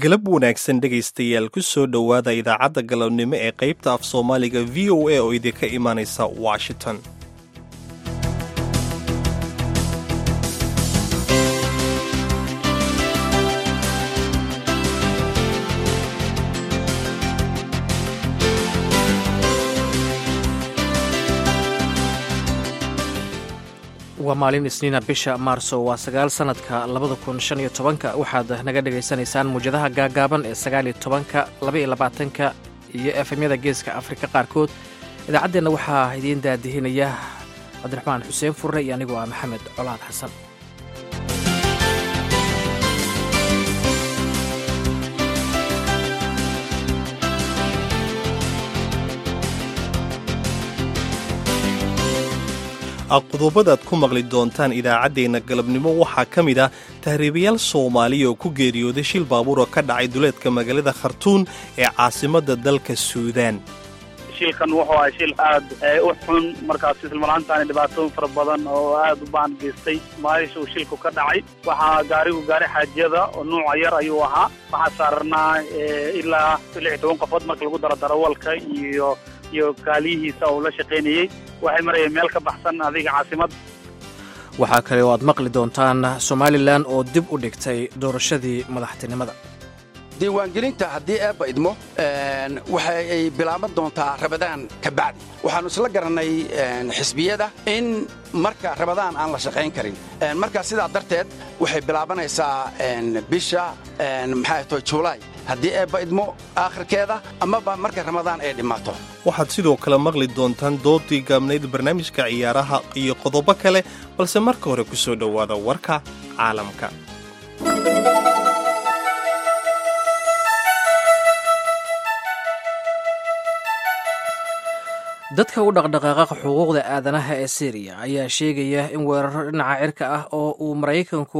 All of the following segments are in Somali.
galab wanaagsan dhegaystayaal ku soo dhowaada idaacadda galabnimo ee qaybta af soomaaliga v o a oo idinka imaanaysa washington waa maalin isniina bisha maarso waa sagaal sannadka labada kun shan iyo tobanka waxaad naga dhagaysanaysaan muwjadaha gaagaaban ee sagaaliyo tobanka labaiyo labaatanka iyo efemyada geeska afrika qaarkood idaacaddeenna waxaa idiin daadihinaya cabdiraxmaan xuseen furre iyo anigoo ah maxamed colaad xasan qodobadaad ku maqli doontaan idaacaddeenna galabnimo waxaa ka mid ah tahriibayaal soomaaliya oo ku geeriyooday shil baabuur oo ka dhacay duleedka magaalada khartuun ee caasimadda dalka suudaan shilkan wuxuu ahay shil aad u xun markaas islmaraantaani dhibaatooyin fara badan oo aad u baan geystay maalisha uu shilku ka dhacay waxaa gaarigu gaari xaajiyada oo nuuca yar ayuu ahaa waxaa saarnaa ilaa lix iyo toban qofood marka lagu daro darawalka iyo iyo kaaliyihiisa oo la shaqaynayey waxay marayeen meel ka baxsan adiga caasimadda waxaa kale oo aad maqli doontaan somalilan oo dib u dhigtay doorashadii madaxtinimada diiwaangelinta haddii eebba idmo waxa ay bilaaban doontaa rabadaan ka bacdi waxaannu isla garannay xisbiyada in marka rabadaan aan la shaqayn karin marka sidaa darteed waxay bilaabanaysaa bisha maxaa to julaay haddii eebba idmo aakhirkeeda amaba marka ramadaan ay dhimmaato waxaad sidoo kale maqli doontaan doodii gaabnayd barnaamijka ciyaaraha iyo qodobo kale balse marka hore ku soo dhowaada warka caalamka dadka u dhaqdhaqaaqa xuquuqda aadanaha ee syriya ayaa sheegaya in weeraro dhinaca cirka ah oo uu maraykanku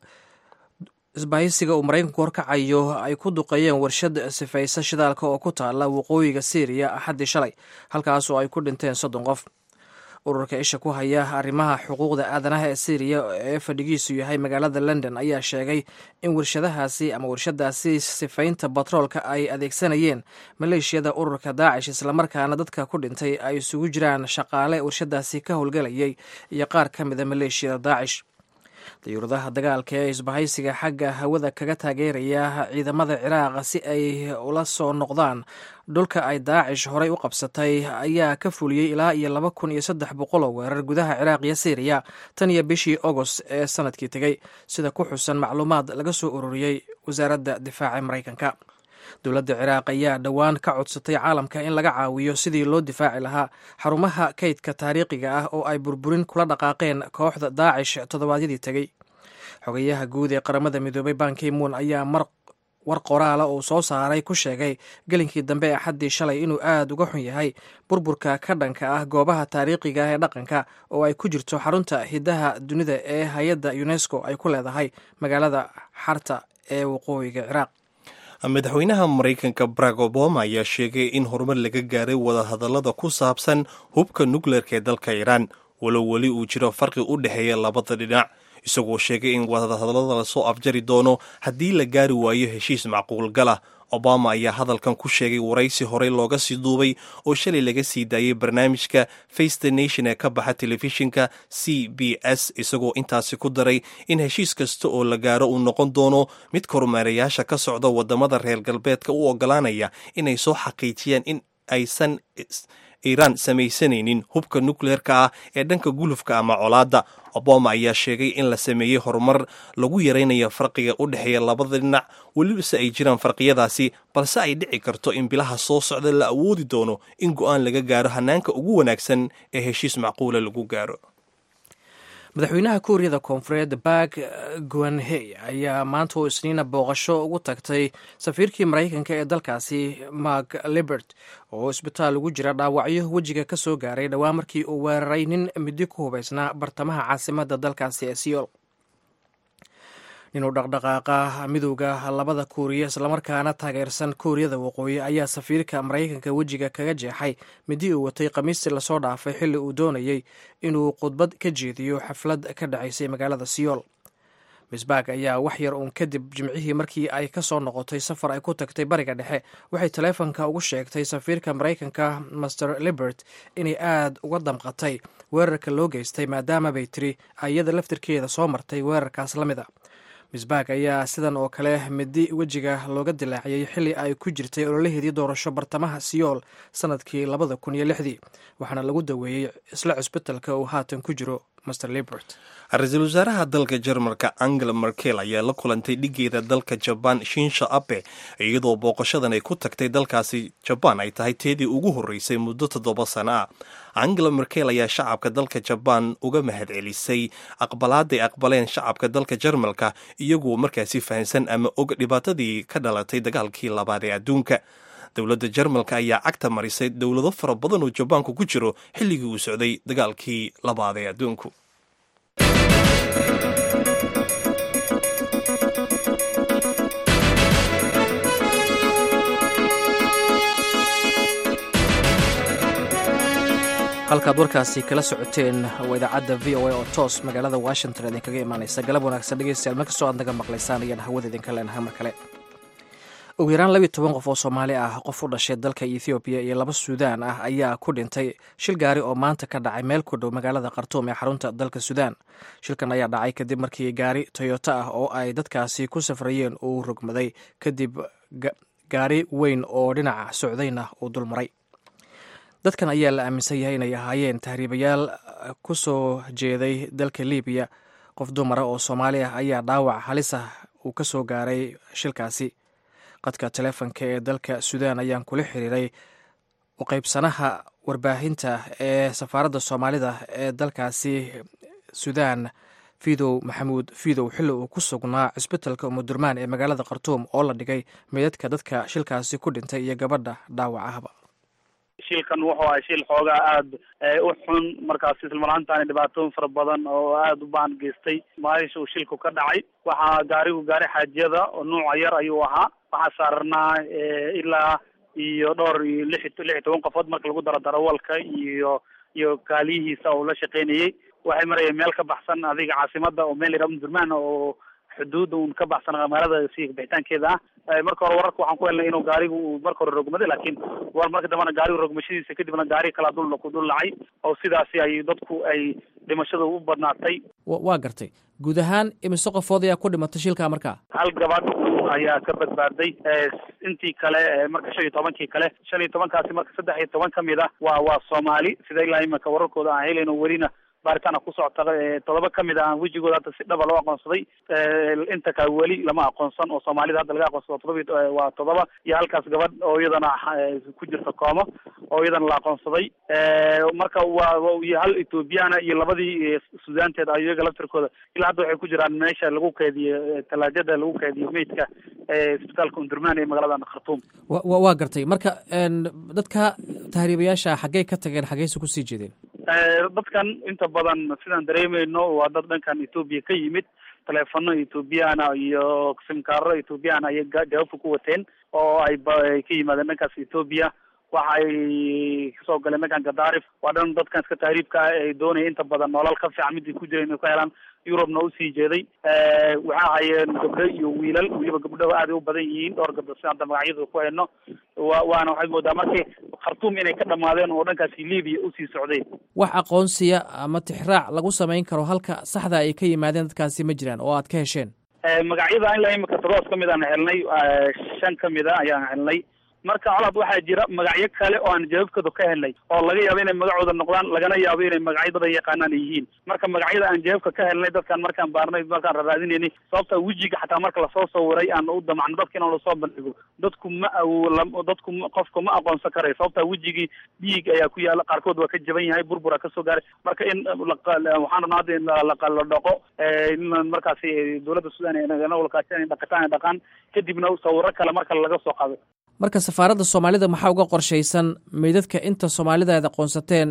isbahaysiga uu maraykanku horkacayo ay ku duqeeyeen warshad sifaysa shidaalka oo ku taala waqooyiga syriya axaddii shalay halkaasoo ay ku dhinteen soddon qof ururka isha ku haya arrimaha xuquuqda aadanaha ee syriya ee fadhigiisu yahay magaalada london ayaa sheegay in warshadahaasi ama warshadaasi sifaynta batroolka ay adeegsanayeen maleeshiyada ururka daacish islamarkaana dadka ku dhintay ay isugu jiraan shaqaale warshadaasi ka howlgelayay iyo qaar ka mida maleeshiyada daacish dayuuradaha dagaalka ee isbahaysiga xagga hawada kaga taageeraya ciidamada ciraaq si ay ula soo noqdaan dhulka ay daacish horay u qabsatay ayaa ka fuliyey ilaa iyo laba kun iyo saddex boqol oo weerar gudaha ciraaq iyo syriya tan iyo bishii agost ee sanadkii tegey sida ku xusan macluumaad laga soo ururiyey wasaaradda difaaca maraykanka dowladda ciraaq ayaa dhowaan ka codsatay caalamka in laga caawiyo sidii loo difaaci lahaa xarumaha kaydka taariikhiga ah oo ay burburin kula dhaqaaqeen kooxda daacish toddobaadyadii tegey xogayaha guud ee qaramada midoobay bankimuun ayaa mar war qoraala uu soo saaray ku sheegay gelinkii dambe ee axaddii shalay inuu aad uga xun yahay burburka ka dhanka ah goobaha taariikhiga ah ee dhaqanka oo ay ku jirto xarunta hiddaha dunida ee hay-adda unesco ay ku leedahay magaalada xarta ee waqooyiga ciraaq madaxweynaha maraykanka barack obama ayaa sheegay in horumar laga gaaray wadahadallada ku saabsan hubka nukleerka ee dalka iiraan walow weli uu jiro farqi u dhexeeya labada dhinac isagoo sheegay in wadahadallada lasoo afjari doono haddii la gaari waayo heshiis macquulgalah obama ayaa hadalkan ku sheegay waraysi horey looga sii duubay oo shalay laga sii daayay barnaamijka face the nation ee ka baxa telefishinka c b s isagoo intaasi ku daray in heshiis kasta oo la gaaro uu noqon doono mid kormeerayaasha ka socda wadamada reer galbeedka u ogolaanaya inay soo xaqiijiyaan in aysan iiraan samaysanaynin hubka nukleerka ah ee dhanka gulufka ama colaadda obama ayaa sheegay in la sameeyey horumar lagu yaraynayo farqiga u dhexeeya labada dhinac welibase ay jiraan farqiyadaasi balse ay dhici karto in bilaha soo socda la awoodi doono in go'aan laga gaaro hanaanka ugu wanaagsan ee heshiis macquula lagu gaaro madaxweynaha kuuriyada koonfureed bak guanhey ayaa maanta oo isniina booqasho ugu tagtay safiirkii maraykanka ee dalkaasi mark libert oo isbitaal ugu jira dhaawacyo wejiga ka soo gaaray dhowaan markii uu weeraray nin midi ku hubaysnaa bartamaha caasimadda dalkaasi ee siyool ninuu dhaqdhaqaaqa midowda labada kuuriya islamarkaana taageersan kuuriyada waqooyi ayaa safiirka maraykanka wejiga kaga jeexay midii uu watay khamiistii lasoo dhaafay xilli uu doonayey inuu khudbad ka jeediyo xaflad ka dhacaysay magaalada siyool misbag ayaa wax yar uun kadib jimcihii markii ay ka soo noqotay safar ay ku tagtay bariga dhexe waxay taleefonka ugu sheegtay safiirka maraykanka master libert inay aad uga damqatay weerarka loo geystay maadaama bay tiri ayada laftirkeeda soo martay weerarkaas la mid a misbag ayaa sidan oo kale midi wejiga looga dilaaciyey xilli ay ku jirtay ololaheedii doorasho bartamaha siyool sanadkii labada kun iyo lixdii waxaana lagu daweeyey isla cusbitalka uu haatan ku jiro master libert ra-iisul wasaaraha dalka jarmalka angela merkel ayaa la kulantay dhigeeda dalka jabaan shinsha abe iyadoo booqashadan ay ku tagtay dalkaasi jabaan ay tahay teedii ugu horreysay muddo toddoba sano ah angela merkel ayaa shacabka dalka jabaan uga mahadcelisay aqbalaaday aqbaleen shacabka dalka jarmalka iyagoo markaasi fahansan ama og dhibaatadii ka dhalatay dagaalkii labaad ee adduunka dowladda jarmalka ayaa cagta marisay dowlado fara badan oo jabaanku ku jiro xilligii uu socday dagaalkii labaad ee adduunku halkaad warkaasi kala socoteen waa idaacadda v o a oo toos magaalada washington idinkaga imaanaysa galab wanaagsan dhegeystayaal mar kastoo aad naga maqlaysaan ayaan hawada idinka leenahay mar kale ugu yaraan labiyo toban qof oo soomaali ah qof u dhashay dalka ethoobiya iyo laba suudaan ah ayaa ku dhintay shil gaari oo maanta ka dhacay meel ku dhow magaalada khartuum ee xarunta dalka suudaan shilkan ayaa dhacay kadib markii gaari toyota ah oo ay dadkaasi ku safrayeen uu rogmaday kadib gaari weyn oo dhinaca socdayna uu dulmaray dadkan ayaa la aaminsan yahay inay ahaayeen tahriibayaal ku soo jeeday dalka libiya qof dumara oo soomaali ah ayaa dhaawac halis ah uu ka soo gaaray shilkaasi qadka teleefonka ee dalka suudaan ayaan kula xiriiray u qaybsanaha warbaahinta ee safaaradda soomaalida ee dalkaasi suudaan fidow maxamuud fidow xilli uu ku sugnaa cisbitalka umudurmaan ee magaalada khartuum oo la dhigay meydadka dadka shilkaasi ku dhintay iyo gabadha dhaawacahba shilkan wuxuu ahay shil xoogaa aada u xun markaas islamarhaantaani dhibaatooyin fara badan oo aada u baan geystay maalisha uu shilku ka dhacay waxaa gaarigu gaari xaajiyada oo nuuca yar ayuu ahaa waxaa saarnaa ilaa iyo dhowr iyo lix lix iyo toban qofood marka lagu daro darawalka iyo iyo kaaliyihiisa oo la shaqaynayey waxay marayeen meel ka baxsan adiga caasimada oo meel yadhaha umdurmaan oo xuduudda un ka baxsan magaalada si bixitaankeeda ah marka hore wararka waxaan ku helnay inuu gaarigu uu marka hore rogmaday laakiin war marka dambena gaarigu rogmashadiisa kadibna gaari kalaa dul ku dul dhacay oo sidaasi ay dadku ay dhimashada u badnaatay waa gartay guud ahaan imise qofood ayaa ku dhimatay shilkaa markaa hal gabadh ayaa ka badbaaday intii kale marka shan iyo tobankii kale shan iyo tobankaasi marka saddex iyo toban kamid ah waa waa soomaali sida ilaa imika wararkooda aan helayno welina baaritaana ku socota todoba kamid a aan wejigooda hadda si dhaba loo aqoonsaday inta kale weli lama aqoonsan oo soomaalida hadda laga aqoonsado todoba waa todoba iyo halkaas gabadh oo iyadana ku jirta koomo oo iyadana la aqoonsaday marka waa iyo hal ethoobiyaana iyo labadii suudaanteed a iyaga laftirkooda ilaa hadda waxay ku jiraan meesha lagu keediyo talaajada lagu keediyo meydka isbitaalka undurmaan ee magaalada khartuum wa waa gartay marka dadka tahriibayaasha xaggey ka tageen xaggeyse kusii jeedeen dadkan inta badan sidaan dareemayno waa dad dhankan etoobiya ka yimid taleefano ethoobiyaana iyo simkaaro ethoobiyaana ayay jawaabka ku wateen oo ay ka yimaadeen dhankaas etoobiya waxa ay kasoo galeen dhankan gadaarif waa dhan dadkan iska tahriibka ah ay doonaya inta badan nolol ka fiican midii ku jira inay ka helaan yurubna usii jeeday waxaa hayeen gabdho iyo wiilal weliba gabdhaho aaday u badan yihiin dhowr gabdho si hadda magacyadooda ku hayno wa waana waxaad moodaa markii khartuum inay ka dhamaadeen oo dhankaasi libiya usii socdeen wax aqoonsiya ama tixraac lagu samayn karo halka saxda ay ka yimaadeen dadkaasi ma jiraan oo aad ka hesheen magacyada ilaa imika todobaas kamid aan helnay shan kamid a ayaan helnay marka colaad waxaa jira magacyo kale oo aan jawaabkooda ka helnay oo laga yaabo inay magacooda noqdaan lagana yaabo inay magacyo dad ay yaqaanaan yihiin marka magacyada aan jawaabka ka helnay dadkan markaan baarnay markaan raraadinaynay sababta wejiga xataa marka lasoo sawiray aan u damacno dadka inaan lasoo bandhigo dadku ma dadku qofka ma aqoonsan karayo sababta wejigii dhiig ayaa ku yaala qaarkood waa ka jaban yahay burbura kasoo gaaray marka in waxaan rabnaa hadda in la dhaqo in markaasi dowladda sudan nagulakaashan dhaqataan ay dhaqaan kadibna sawiro kale marka laga soo qaado marka safaaradda soomaalida maxaa uga qorshaysan meydadka inta soomaalida aad aqoonsateen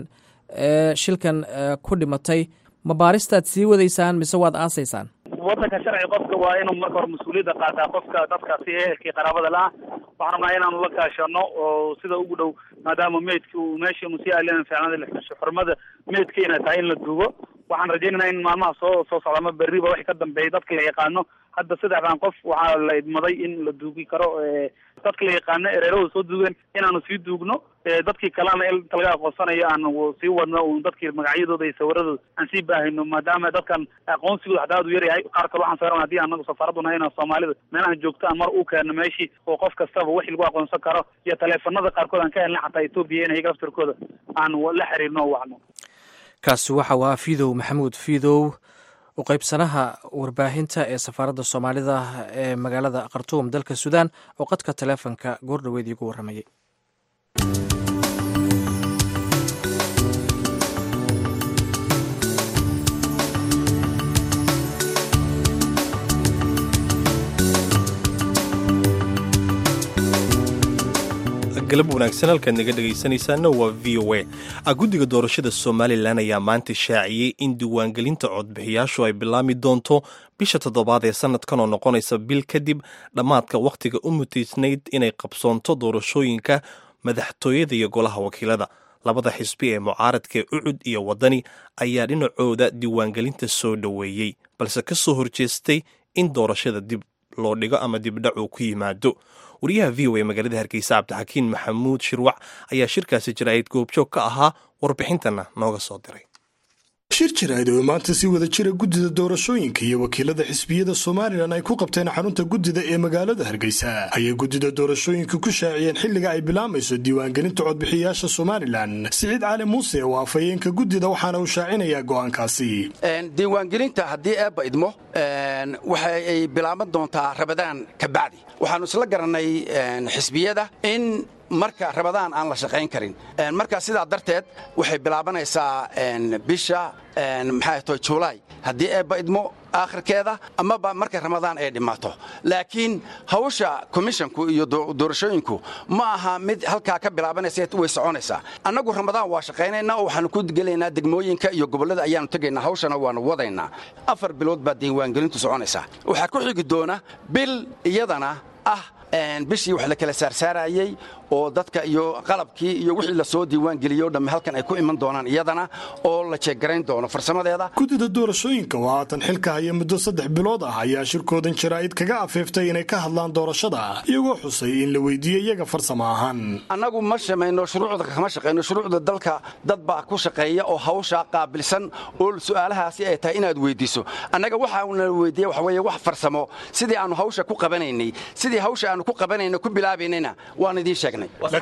ee shilkan ku dhimatay ma baaristaad sii wadaysaan mise waad aasaysaan wadanka sharci qofka waa inuu marka hore mas-uuliyadda qaataa qofka dadkaasi ehelkii qaraabada la-ah waxaan rabnaa inaanu la kaashano oo sida ugu dhow maadaama meydka uu meesha unu sii alina fiicnada xurmada meydka inay tahay in la duugo waxaan rajaynaynaa in maalmaha soo soo socda ama berriba wixii ka dambeeyay dadka la yaqaano hadda saddexdan qof waxaa la idmaday in la duugi karo dadka la yaqaano ereerahooda soo duugeen inaanu sii duugno dadkii kalena inta laga aqoonsanayo aanu sii wadno un dadkii magacyadooda iyo sawiradooda aan sii baahino maadaama dadkan aqoonsigooda xataa aad u yaryahay qaar kale waxaan sawirana hadii anagu safaaraddu nahay inaan soomaalida meelahan joogto aan mar u keeno meeshii oo qof kastaba wixii lagu aqoonsan karo iyo taleefanada qaarkood aan ka helnay xataa etoobiya in iyaga laftirkooda aan la xiriirno o wacno kaasi waxa uu ahaa fiidow maxamuud fiidow u qaybsanaha warbaahinta ee safaaradda soomaalida ee magaalada khartuum dalka suudaan oo qadka taleefonka goordhoweed iigu warramayay galab wanaagsan halkaad naga dhegaysanaysaana waa v o a guddiga doorashada somalilan ayaa maanta shaaciyey in diiwaangelinta codbixiyaashu ay bilaami doonto bisha toddobaad ee sanadkan oo noqonaysa bil kadib dhammaadka wakhtiga u mutaysnayd inay qabsoonto doorashooyinka madaxtooyada iyo golaha wakiilada labada xisbi ee mucaaradkae ucud iyo waddani ayaa dhinacooda diiwaangelinta soo dhoweeyey balse ka soo horjeestay in doorashada dib loo dhigo ama dibdhac uu ku yimaado wariyaha v o a magaalada hargeysa cabdixakiin maxamuud shirwac ayaa shirkaasi jaraa'id goobjoog ka ahaa warbixintana nooga soo diray shir jiraa'id oo maanta si wada jira guddida doorashooyinka iyo wakiilada xisbiyada somalilan ay ku qabteen xarunta guddida ee magaalada hargeysa ayay guddida doorashooyinka ku shaaciyeen xilliga ay bilaamayso diiwaangelinta codbixiyayaasha somalilan siciid cali muuse oo afhayeenka guddida waxaana uu shaacinayaa go'aankaasi diiwaangelinta haddii eebba idmo waxa ay bilaaban doontaa rabadaan ka bacdi waxaannu isla garannay xisbiyada in marka rabadaan aan la shaqayn karin marka sidaa darteed waxay bilaabanaysaa bisha maxaa to julaay haddii eebba idmo aakhirkeeda amaba marka ramadaan ay dhimmaato laakiin hawsha komishonku iyo doorashooyinku ma aha mid halkaa ka bilaabanaysa way soconaysaa annagu ramadaan waa shaqaynaynaa oo waxaanu ku gelaynaa degmooyinka iyo gobollada ayaanu tegaynaa hawshana waanu wadaynaa afar bilood baa diiwaangelintu soconaysaa waxaa ku xigi doona bil iyadana ah bishii wax la kala saarsaarayey oo dadka iyo qalabkii iyo wixii la soo diiwaangeliyey o dhamme halkan ay ku iman doonaan iyadana oo la jeeggarayn doono farsamadeeda guddida doorashooyinka oo haatan xilka haya muddo saddex bilood ah ayaa shirkoodan jaraa'id kaga afeeftay inay ka hadlaan doorashada iyagoo xusay in la weydiiyey iyaga farsamo ahaan annagu ma shamayno shuruucda kama shaqayno shuruucda dalka dad baa ku shaqeeya oo hawsha qaabilsan oo su'aalahaasi ay tahay inaad weydiiso annaga waxaana weydiiya waxa weeye wax farsamo sidii aannu hawsha ku qabanaynay sidii hawsha aannu ku qabanayno ku bilaabaynayna waan idiin sheegnay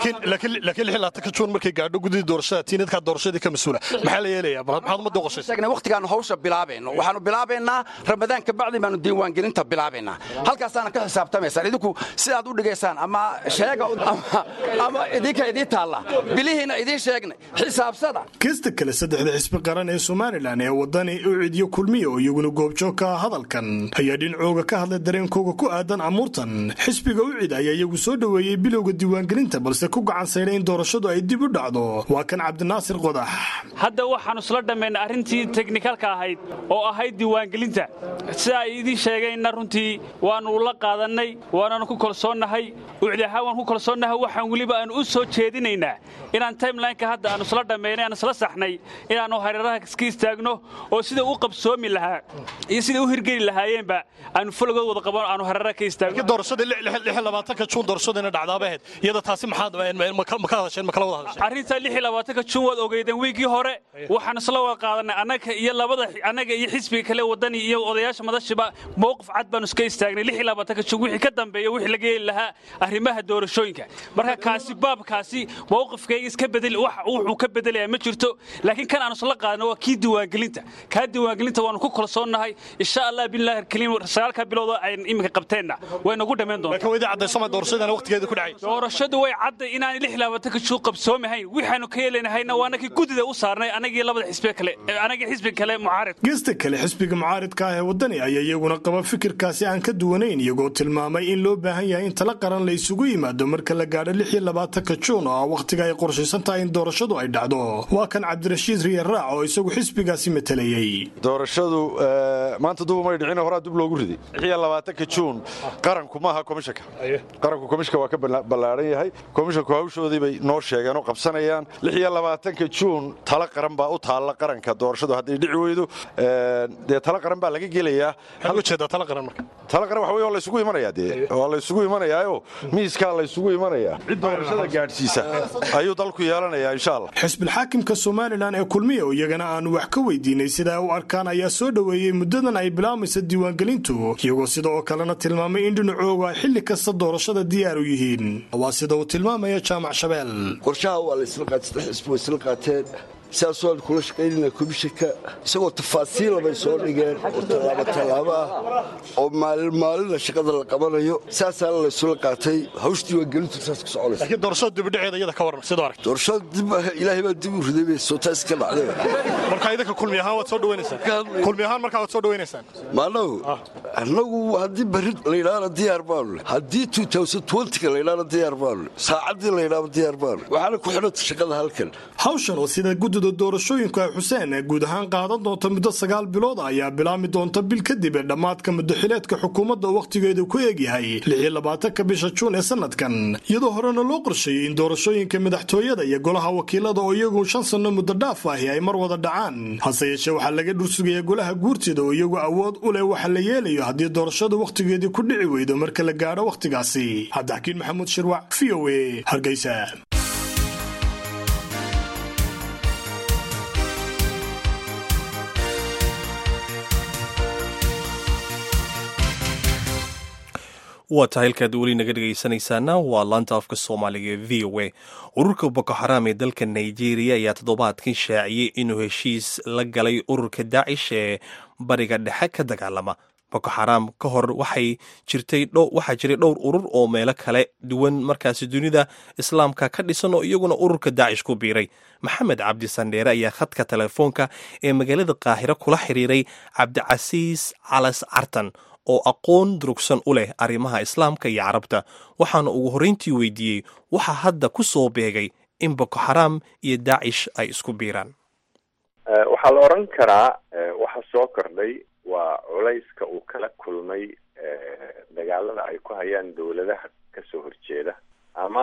laakiin juun markay gaadho gudidii doorashada tiinadkaa doorashadii ka mas-uula maxaa la yeelayaa maxaad ummadda qoshaysa waqtigaannu hawsha bilaabayno waxaannu bilaabaynaa ramadaan ka bacdi baannu diiwaangelinta bilaabaynaa halkaasaana ka xisaabtamaysaan idinku sidaad u dhigaysaan ama sheega ama idinka idiin taalla bilihiina idiin sheegnay xisaabsada kasta kale saddexda xisbi qaran ee somalilan ee waddani ucid iyo kulmiya oo iyaguna goobjoog ka ah hadalkan ayaa dhinacooga ka hadlay dareenkooga ku aadan amuurtan xisbiga ucid ayaa iyagu soo dhoweeyey bilowga diiwaangelinta balse ku gacan sayday in doorashadu ay dib u dhacdo waa kan cabdinaasir qodax hadda waxaannu isla dhammaynay arrintii teknikalka ahayd oo ahayd diiwaangelinta sida ay idiin sheegeenna runtii waannu la qaadannay waananu ku kalsoonnahay ucdi ahaan waan ku kalsoonnahay waxaan weliba aanu u soo jeedinaynaa inaan timelineka hadda aannu isla dhammaynay aan isla saxnay inaannu hareeraha iska istaagno oo sida u qabsoomi lahaa iyo sida u hirgeli lahaayeenba aanu fologood wada qaban aanu hareeraha ka istaagno juun doorashadina dhacdaabaheed iyada taasi maxaad ma ka hadasheen ma kala wada hadasheen arrinta lix iyo labaatanka juun waad ogeydeen wiigii hore waxaan isla wada qaadanay annaga iyo labada annaga iyo xisbiga kale wadani iyo odayaasha madashiba mowqif cad baanu iska istaagnay lix iyo labaatanka juun wixii ka dambeeya wixii laga heli lahaa arrimaha doorashooyinka marka kaasi baabkaasi mowqifkayga iska bedel wax wuxuu ka bedelayaa ma jirto laakiin kan aanu isla qaadano waa kii diiwaangelinta kaa diiwaangelinta waanu ku kalsoonnahay insha allah billahi alkariim sagaalka bilood oo ayn iminka qabteenna way nagu dhammayn doontaa doorashadu way cadday inaan lix labaatanka juun qabsoomahayn waxaanu ka yeelanahayna waa anagii guddida u saarnay anagii labada xisbi kale anagii xisbi kale mucaarid geesta kale xisbiga mucaaridka ah ee waddani ayaa iyaguna qaba fikirkaasi aan ka duwanayn iyagoo tilmaamay in loo baahan yahay in tala qaran la isugu yimaado marka la gaadho lix iyo labaatanka juun oo ah wakhtiga ay qorshaysan tahay in doorashadu ay dhacdo waa kan cabdirashiid riya raac oo isagu xisbigaasi matalayey doorashadu maanta duba may dhicin horaa dib loogu riday lix iyo labaatanka juun qaranku maaha komishanka qaranku komishanka waa ka ballaaran yahay tahay komishanku hawshoodii bay noo sheegeen oo qabsanayaan lix iyo labaatanka juun talo qaran baa u taalla qaranka doorashadu hadday dhici weydo dee talo qaran baa laga gelayaa talo qaran waxa wey waa laysugu imanayaa dee waa laysugu imanayaayo miiskaa laysugu imanayaa cid doorashada gaadhsiisa ayuu dalku yeelanayaa insha allah xisbilxaakimka somalilan ee kulmiya oo iyagana aanu wax ka weydiinay sida ay u arkaan ayaa soo dhoweeyey muddadan ay bilaamaysa diiwaangelintu iyagoo sida oo kalena tilmaamay in dhinacoogu ay xilli kasta doorashada diyaar u yihiin waa sida uu tilmaamaya jaamac shabeel qorshaha waa laysla qaatay xisbi way isla qaateen sidaasoo aan kula shaqaynayna komishanka isagoo tafaasiila bay soo dhigeen oo tallaabo tallaabo ah oo maalin maalinna shaqada la qabanayo saasaana laysula qaatay hawsh diiwaangelintu saas ku soconaysa laakiin doorashada dibidhaceeda iyada ka waran sidoo aragta doorashada dib ilaahay baa dib u riday bay sootaas ka dhacday marka idinka kulmi ahaan waad soo dhawaynaysaan kulmi ahaan markaa waad soo dhawaynaysaan maanagu annagu haddii berri layidhaahna diyaar baanu leh haddii ka layidhaahna diyaar baanu leh saacaddii layidhaahna diyaar baanu leh waxaana ku xidhanta shaqada halkan hawshan oo sida guddida doorashooyinka xuseen ee guud ahaan qaadan doonta muddo sagaal bilood ayaa bilaami doonta bil kadib ee dhammaadka muddaxileedka xukuumadda wakhtigeedu ku eegyahay lixiyo labaatanka bisha juun ee sanadkan iyadoo horena loo qorsheeyey in doorashooyinka madaxtooyada iyo golaha wakiilada oo iyagu shan sanno muddo dhaaf ahi ay mar wada dhacaan hase yeeshee waxaa laga dhursugayaa golaha guurtida oo iyagu awood u leh waxa la yeelayo haddii doorashadu wakhtigeedii ku dhici weydo marka la gaadho wakhtigaasi cabdixakiin maxamuud shirwac v o e hargeysa waa tahay halkaad weli naga dhegaysanaysaana waa laanta afka soomaaliga ee v o a ururka boko xaraam ee dalka nigeria ayaa toddobaadkan shaaciyey inuu heshiis la galay ururka daacish ee bariga dhexe ka dagaalama boko xaraam ka hor waxay jirtay waxaa jiray dhowr urur oo meelo kale duwan markaasi dunida islaamka ka dhisan oo iyaguna ururka daacish ku biiray maxamed cabdi sandheere ayaa khadka telefoonka ee magaalada qaahiro kula xiriiray cabdicasiis calas cartan oo aqoon durugsan u leh arrimaha islaamka iyo carabta waxaana ugu horreyntii weydiiyey waxaa hadda ku soo beegay in boko xaraam iyo daacish ay isku biiraan waxaa la odhan karaa waxa soo kordhay waa culayska uu kala kulmay dagaalada ay ku hayaan dowladaha kasoo horjeeda ama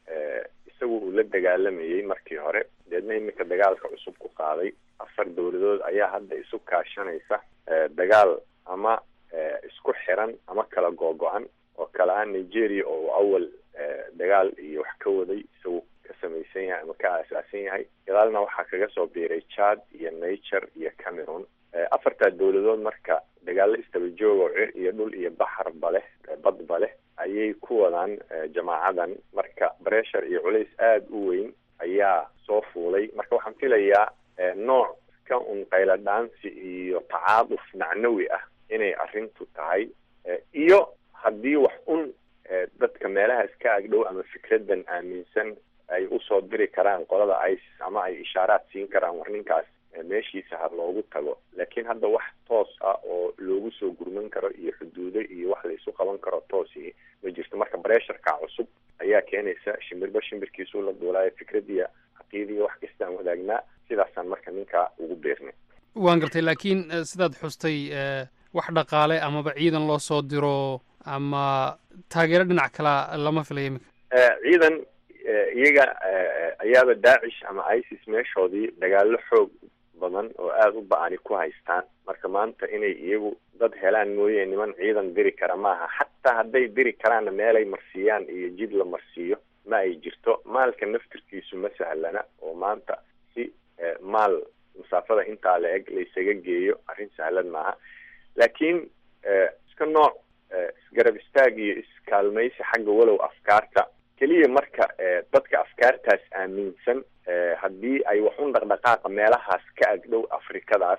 isagu uu la dagaalamayey markii hore deedna iminka dagaalka cusub ku qaaday afar dowladood ayaa hadda isu kaashanaysa dagaal ama isku xiran ama kala googo-an oo kale ah nigeria oo awal dagaal iyo wax ka waday isagu ka samaysan yahay ama ka aasaasan yahay gadaalna waxaa kaga soo biiray chad iyo nature iyo cameroon afartaa dowladood marka dagaalo istaba joog oo cir iyo dhul iyo baxarba leh badba leh ayay ku wadaan jamaacadan marka bressure iyo culays aada u weyn ayaa soo fuulay marka waxaan filayaa nooc ka un qayla dhaansi iyo tacaaduf macnawi ah inay arrintu tahay iyo haddii wax un dadka meelahaas ka agdhow ama fikradan aaminsan ay usoo diri karaan qolada isis ama ay ishaaraad siin karaan war ninkaas meeshiisa ha loogu tago laakiin hadda wax toos ah oo loogu soo gurman karo iyo xuduudo iyo wax laysu qaban karo toosi ma jirto marka bresharka cusub ayaa keenaysa shimbirba shimbirkiisuu la duulaayo fikradiya caqiidiya wax kasta aan wadaagnaa sidaasaan marka ninkaa ugu beernay waan gartay laakiin sidaad xustay wax dhaqaale amaba ciidan loo soo diro ama taageero dhinac kalea lama filaya iminka ciidan iyaga ayaaba daacish ama isis meeshoodii dagaalo xoog badan oo aada u ba-ani ku haystaan marka maanta inay iyagu dad helaan mooye niman ciidan diri kara maaha xataa hadday diri karaanna meelay marsiiyaan iyo jid la marsiiyo ma ay jirto maalka naftirkiisu ma sahlana oo maanta si maal masaafada intaa la eg laysaga geeyo arrin sahlan maaha laakiin iska nooc isgarab istaag iyo iskaalmaysi xagga walow afkaarta keliya marka dadka afkaartaas aaminsan haddii ay wax un dhaqdhaqaaqa meelahaas ka agdhow afrikadaas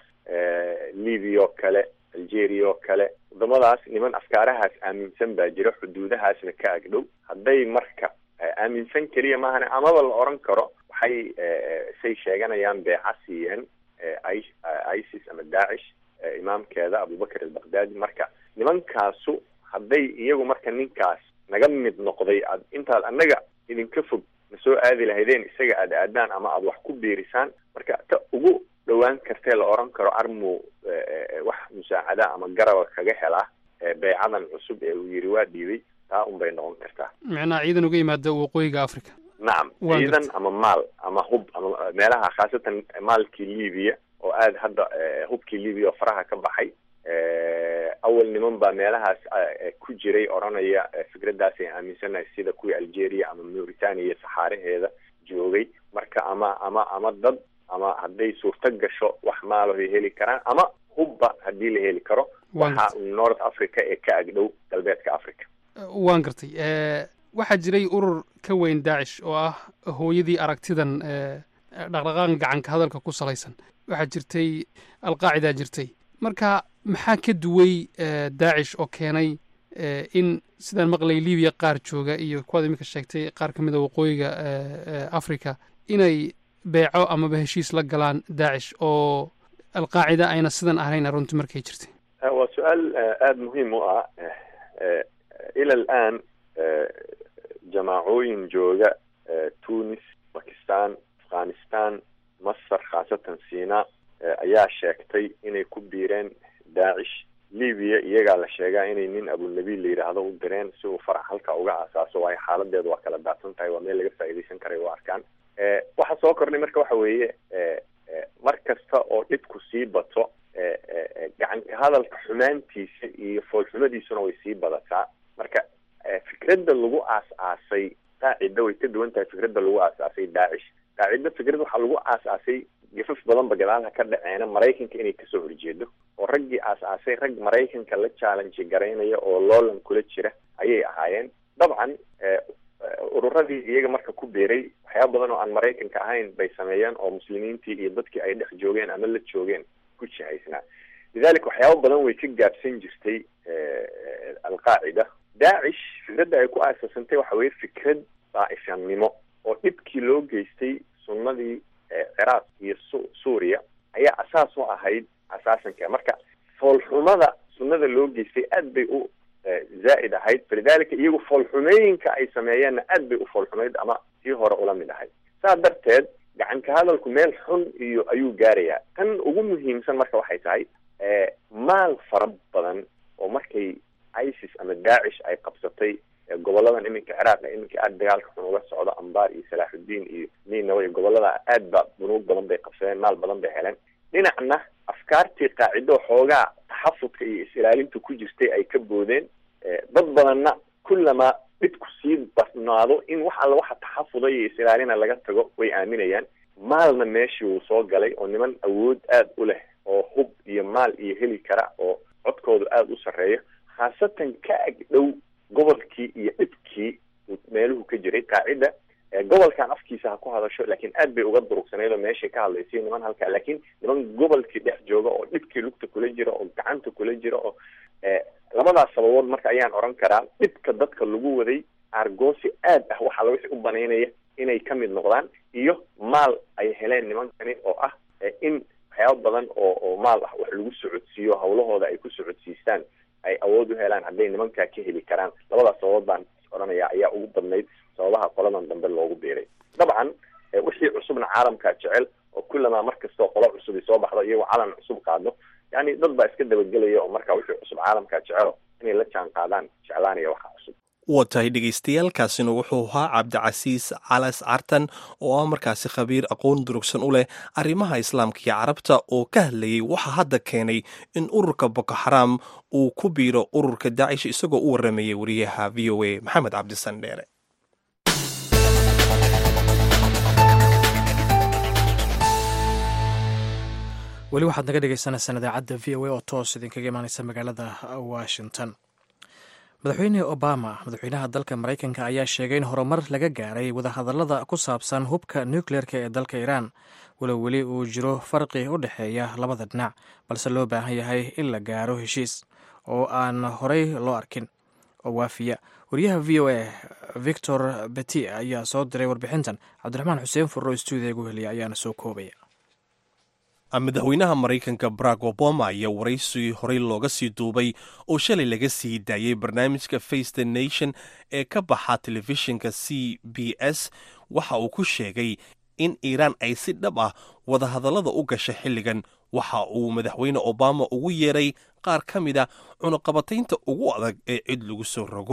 libya oo kale algeria oo kale wadamadaas niman afkaarahaas aaminsan baa jira xuduudahaasna ka agdhow hadday marka aaminsan keliya maahane amaba la oran karo waxay say sheeganayaan beeca siiyeen isis ama daacish imaamkeeda abubakar albakdaadi marka nimankaasu hadday iyagu marka ninkaas naga mid noqday aad intaad annaga idinka fog na soo aadi lahaydeen isaga aada aadaan ama aada wax ku biirisaan marka ta ugu dhowaan kartee la oran karo armu wax musaacada ama garaba kaga helaa beecadan cusub ee uu yiri waa dhiibay taa unbay noqon kartaa micnaha ciidan uga yimaada waqooyiga africa nacam Waa ciidan gartay. ama maal ama hub ama meelaha khaasatan maalkii libiya oo aada hadda eh, hubkii libiya oo faraha ka baxay Eh, awal niman baa meelahaas eh, ku jiray odhanaya eh, fikraddaas ay aaminsanahay sida kuwii algeria ama mauritania saxaaraheeda joogay marka ama ama ama dad ama hadday suurto gasho wax maalahoy heli karaan ama hubba haddii la heli karo Waan waxa north africa ee ka agdhow galbeedka africa waan gartay Eh, waxaa jiray urur ka weyn daacish oo ah hooyadii aragtidan eh, dhaqdhaqaaqan gacanka hadalka ku salaysan waxaa jirtay alqaacidaa jirtay marka maxaa ka duway eh, daacish oo keenay eh, in sidaan maqlay libiya qaar jooga iyo kuwaad iminka sheegtay qaar ka mid a waqooyiga eh, eh, africa inay beeco amaba heshiis la galaan daacish oo alqaacida ayna sidan ahayn runtii markay jirtay Eh, waa su-aal eh, aada muhiim u ah Eh, eh, ila alaan eh, jamaacooyin jooga eh, tunis bakistan afghanistan masar khaasatan sina eh, ayaa sheegtay inay ku biireen daacish libiya iyagaa la sheegaa inay nin abunabi la yidhaahdo u direen si uu farac halka uga aasaaso waayo xaaladeedu waa kala daadsan tahay waa meel laga faa'iidaysan karay u arkaan Eh, waxa soo kordhay marka waxa weeye eh, eh, mar kasta oo dhibku sii bato eh, eh, eh, gacanka hadalka xumaantiisa iyo foolxumadiisuna way sii badataa marka eh, fikradda lagu aas-aasay qaacida way ka duwan tahay fikradda lagu aas-aasay daacish qaacida fikrad waxaa lagu aas-aasay gafaf badanba gadaalha ka dhaceena maraykanka inay kasoo horjeedo oo raggii aas-aasay rag maraykanka la challenge garaynaya oo loolan kula jira ayay ahaayeen dabcan eh, eh, ururadii iyaga marka ku biiray waxyaaba badan oo aan maraykanka ahayn bay sameeyeen oo muslimiintii iyo dadkii ay dhex joogeen ama la joogeen ku jihaysnaa lidalika waxyaaba badan way ka gaabsan jirtay eh, eh, alqaacida daacish fikradda ay ku aasasantay waxa weye fikrad daa'ifannimo oo dhibkii loo geystay sunnadii eh, ciraaq iyo su- suuriya ayaa asaas u ahayd asaasanka marka foolxumada sunnada loo geystay aad bay u eh, zaa'id ahayd falidalika iyagu foolxumooyinka ay sameeyeenna aad bay u foolxumayd ama tii hore ula mid ahayd saa darteed gacanka hadalku meel xun iyo ayuu gaarayaa tan ugu muhiimsan marka waxay tahay eh, maal fara badan oo markay isis ama daacish ay qabsatay eh, goboladan iminka ciraaq ee iminka aada dagaalka xun uga socdo ambar iyo salaaxudiin iyo ninawa iyo gobolada aad ba bunuug badan bay qabsadeen maal badan bay heleen dhinacna afkaartii qaacido xoogaa taxafudka iyo is-ilaalinta ku jirtay ay ka boodeen Eh, dad badanna kullamaa dhibku sii badnaado in wax alla waxa taxafuda iyo is-ilaalina laga tago way aaminayaan maalna meeshii wuu soo galay oo niman awood aada u leh oo hub iyo maal iyo heli kara oo codkoodu aada u sarreeyo khaasatan ka ag dhow gobolkii iyo dhibkii uu meeluhu ka jiray qaacida eh, gobolkan afkiisa ha ku hadasho laakiin aad bay uga durugsanayd oo meeshay ka hadlaysay niman halkaa laakiin niman gobolkii dhex jooga oo dhibkii lugta kula jira oo gacanta kula jira oo eh, labadaas sababood marka ayaan odhan karaa dhibka dadka lagu waday argoosi aad ah waxaa laga u banaynaya inay ka mid noqdaan iyo maal ay heleen nimankani oo ah eh, in waxyaaba badan oo oo maal ah wax lagu socodsiiyo hawlahooda ay ku socodsiistaan ay awood u helaan hadday nimankaa ka heli karaan labadaas sababood baan odhanaya ayaa ugu badnayd sababaha qoladan dambe loogu biiray dabcan eh, wixii cusubna caalamkaa jecel oo kullamaa mar kastoo qolo cusubi soo baxdo iyagoo calan cusub qaadno yani dad baa iska dabagelaya oo marka wixii cusub caalamkaa jecelo inay la jaan qaadaan jeclaanaya waxa cusub waa tahay dhegaystayaaalkaasina wuxuu ahaa cabdicasiis calas cartan oo ah markaasi khabiir aqoon durugsan u leh arrimaha islaamka iyo carabta oo ka hadlayay waxa hadda keenay in ururka boko xaraam uu ku biiro ururka daacish isagoo u waramayay wariyaha v o a maxamed cabdisan dheere weli waxaad naga dhegeysaneysaan idaacadda v o a oo toos idinkaga imaaneysa magaalada washington madaxweyne obama madaxweynaha dalka maraykanka ayaa sheegay in horumar laga gaaray wadahadallada ku saabsan hubka nukleerka ee dalka iiraan walow weli uu jiro farqi u dhexeeya labada dhinac balse loo baahan yahay in la gaaro heshiis oo aan horey loo arkin oo waafiya wariyaha v o a victor beti ayaa soo diray warbixintan cabdiraxmaan xuseen furro stuudiga gu heliya ayaana soo koobaya madaxweynaha maraykanka barack obama ayaa waraysi horey looga sii duubay oo shalay laga sii daayey barnaamijka face the nation ee ka baxa telefishinka c b s waxa uu ku sheegay in iiraan ay si dhab ah wadahadallada u gasha xilligan waxa uu madaxweyne obama ugu yeeray qaar ka mid a cunuqabataynta ugu adag ee cid lagu soo rogo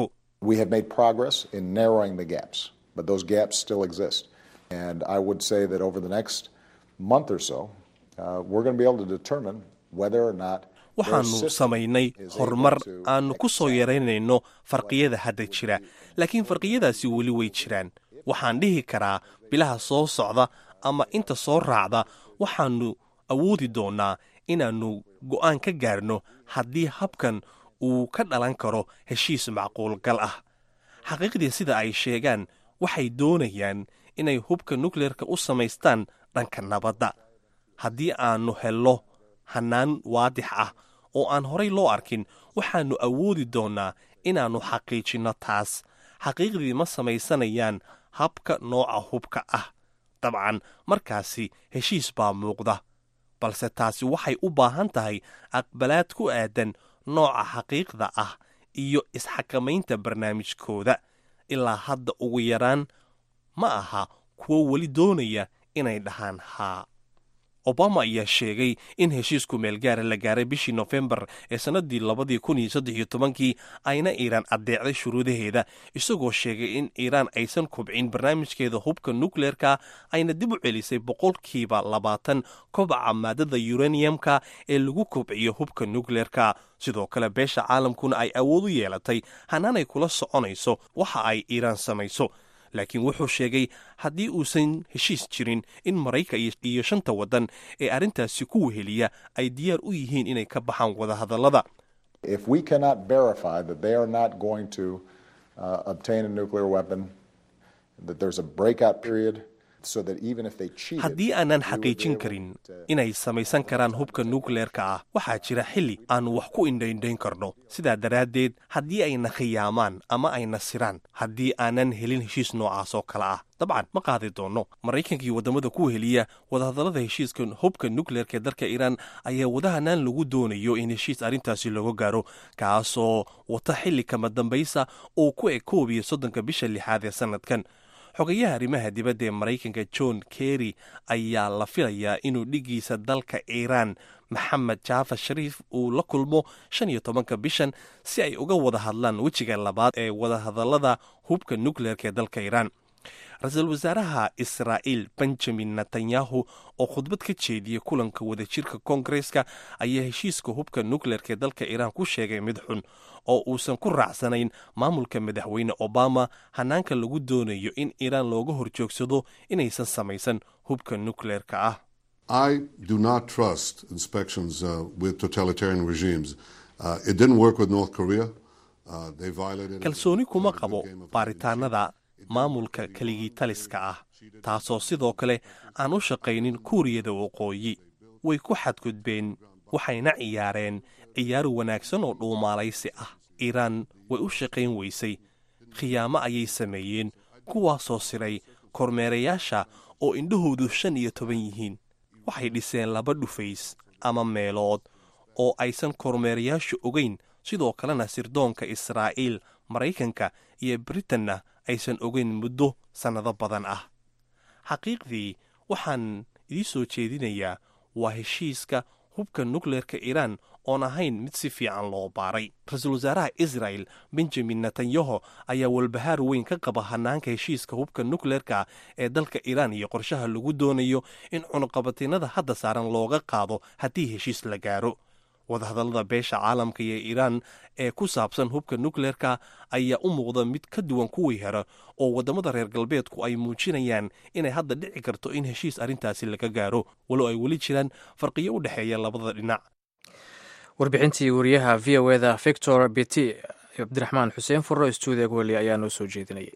We have made progress in narrowing the gaps, but those gaps still exist. And I would say that over the next month or so, uh, we're going to be able to determine whether or not waxaannu samaynay horumar aannu ku soo yaraynayno farqiyada hadda jira laakiin farqiyadaasi weli way jiraan waxaan dhihi karaa bilaha soo socda ama inta soo raacda waxaannu awoodi doonnaa inaannu go'aan ka gaarno haddii habkan uu ka dhalan karo heshiis macquulgal ah xaqiiqdii sida ay sheegaan waxay doonayaan inay hubka nukleerka u samaystaan dhanka nabadda haddii aannu hello hannaan waadix ah oo aan horay loo arkin waxaannu awoodi doonnaa inaannu xaqiijinno taas xaqiiqdii ma samaysanayaan habka nooca hubka ah dabcan markaasi heshiis baa muuqda balse taasi waxay u baahan tahay aqbalaad ku aadan nooca xaqiiqda ah iyo isxakamaynta barnaamijkooda ilaa hadda ugu yaraan ma aha kuwo weli doonaya inay dhahaan haa obama ayaa sheegay in heshiisku meelgaara la gaaray bishii nofembar ee sannaddii labadii kun iyo saddex iyo tobankii ayna iiraan addeecday shuruudaheeda isagoo sheegay in iiraan aysan kubcin barnaamijkeeda hubka nukleerka ayna dib u celisay boqolkiiba labaatan kobaca maadada yuraniyamka ee lagu kobciyo hubka nukleerka sidoo kale beesha caalamkuna ay awood u yeelatay hanaanay kula soconayso waxa ay iiraan samayso laakiin wuxuu sheegay haddii uusan heshiis jirin in marayka iyo shanta waddan ee arrintaasi ku weheliya ay diyaar u yihiin inay ka baxaan wadahadallada If we cannot verify that they are not going to uh, obtain a nuclear weapon, that there's a breakout period, so that even if they cheated, haddii aanan xaqiijin karin inay samaysan karaan hubka nukleerka ah waxaa jira xilli aannu wax ku indhaindhayn karno sidaa daraaddeed haddii ayna khiyaamaan ama ayna siraan haddii aanan helin heshiis noocaas oo kale ah dabcan ma qaadi doonno maraykanka iyo waddamada ku heliya wadahadallada heshiiska hubka nukleerka ee dalka iiraan ayaa wadahanaan lagu doonayo in heshiis arrintaasi looga gaaro kaasoo wata xilli kama dambaysa oo ku eg koob iyo soddonka bisha lixaad ee sannadkan xogayaha arrimaha dibadda ee maraykanka john kerry ayaa la filayaa inuu dhigiisa dalka iiraan maxamed jaafa shariif uu la kulmo shan iyo tobanka bishan si ay uga wada hadlaan wejiga labaad ee wadahadallada hubka nukleerka ee dalka iiraan ra-iisul wasaaraha israa'iil benjamin netanyahu oo khudbad ka jeediyey kulanka wadajirka koongareska ayaa heshiiska hubka nukleerka ee dalka iiraan ku sheegay mid xun oo uusan ku raacsanayn maamulka madaxweyne obama hanaanka lagu doonayo in iiraan looga horjoogsado inaysan samaysan hubka nukleerka ah I do not trust inspections uh, with totalitarian regimes. Uh, it didn't work with North Korea. Uh, they violated kalsooni kuma qabo baaritaanada maamulka keligii taliska ah taasoo sidoo kale aan u shaqaynin kuuriyada waqooyi way ku xadgudbeen waxayna ciyaareen ciyaar wanaagsan oo dhuumaalaysi ah iiraan way u shaqayn weysay khiyaamo ayay sameeyeen kuwaasoo siray kormeerayaasha oo indhahoodu shan iyo toban yihiin waxay dhiseen laba dhufays ama meelood oo aysan kormeerayaashu ogayn sidoo kalena sirdoonka israa'iil maraykanka iyo britanna aysan ogayn muddo sannado badan ah xaqiiqdii waxaan idii soo jeedinayaa waa heshiiska hubka nukleerka iiraan oon ahayn mid si fiican loo baaray ra-iisul wasaaraha israel benjamin netanyaho ayaa walbahaar weyn ka qaba hanaanka heshiiska hubka nukleerka ee dalka iiraan iyo qorshaha lagu doonayo in cunuqabatiinada hadda saaran looga qaado haddii heshiis la gaaro wadahadallada beesha caalamka iyo iiraan ee ku saabsan hubka nukleerka ayaa u muuqda mid ka duwan kuwii hore oo waddamada reer galbeedku ay muujinayaan inay hadda dhici karto in heshiis arrintaasi laga gaaro walow ay weli jiraan farqiyo u dhexeeya labada dhinac warbixintii wariyaha v o eda victor beti cabdiraxmaan xuseen furro stuudiga weli ayaa noo soo jeedinayay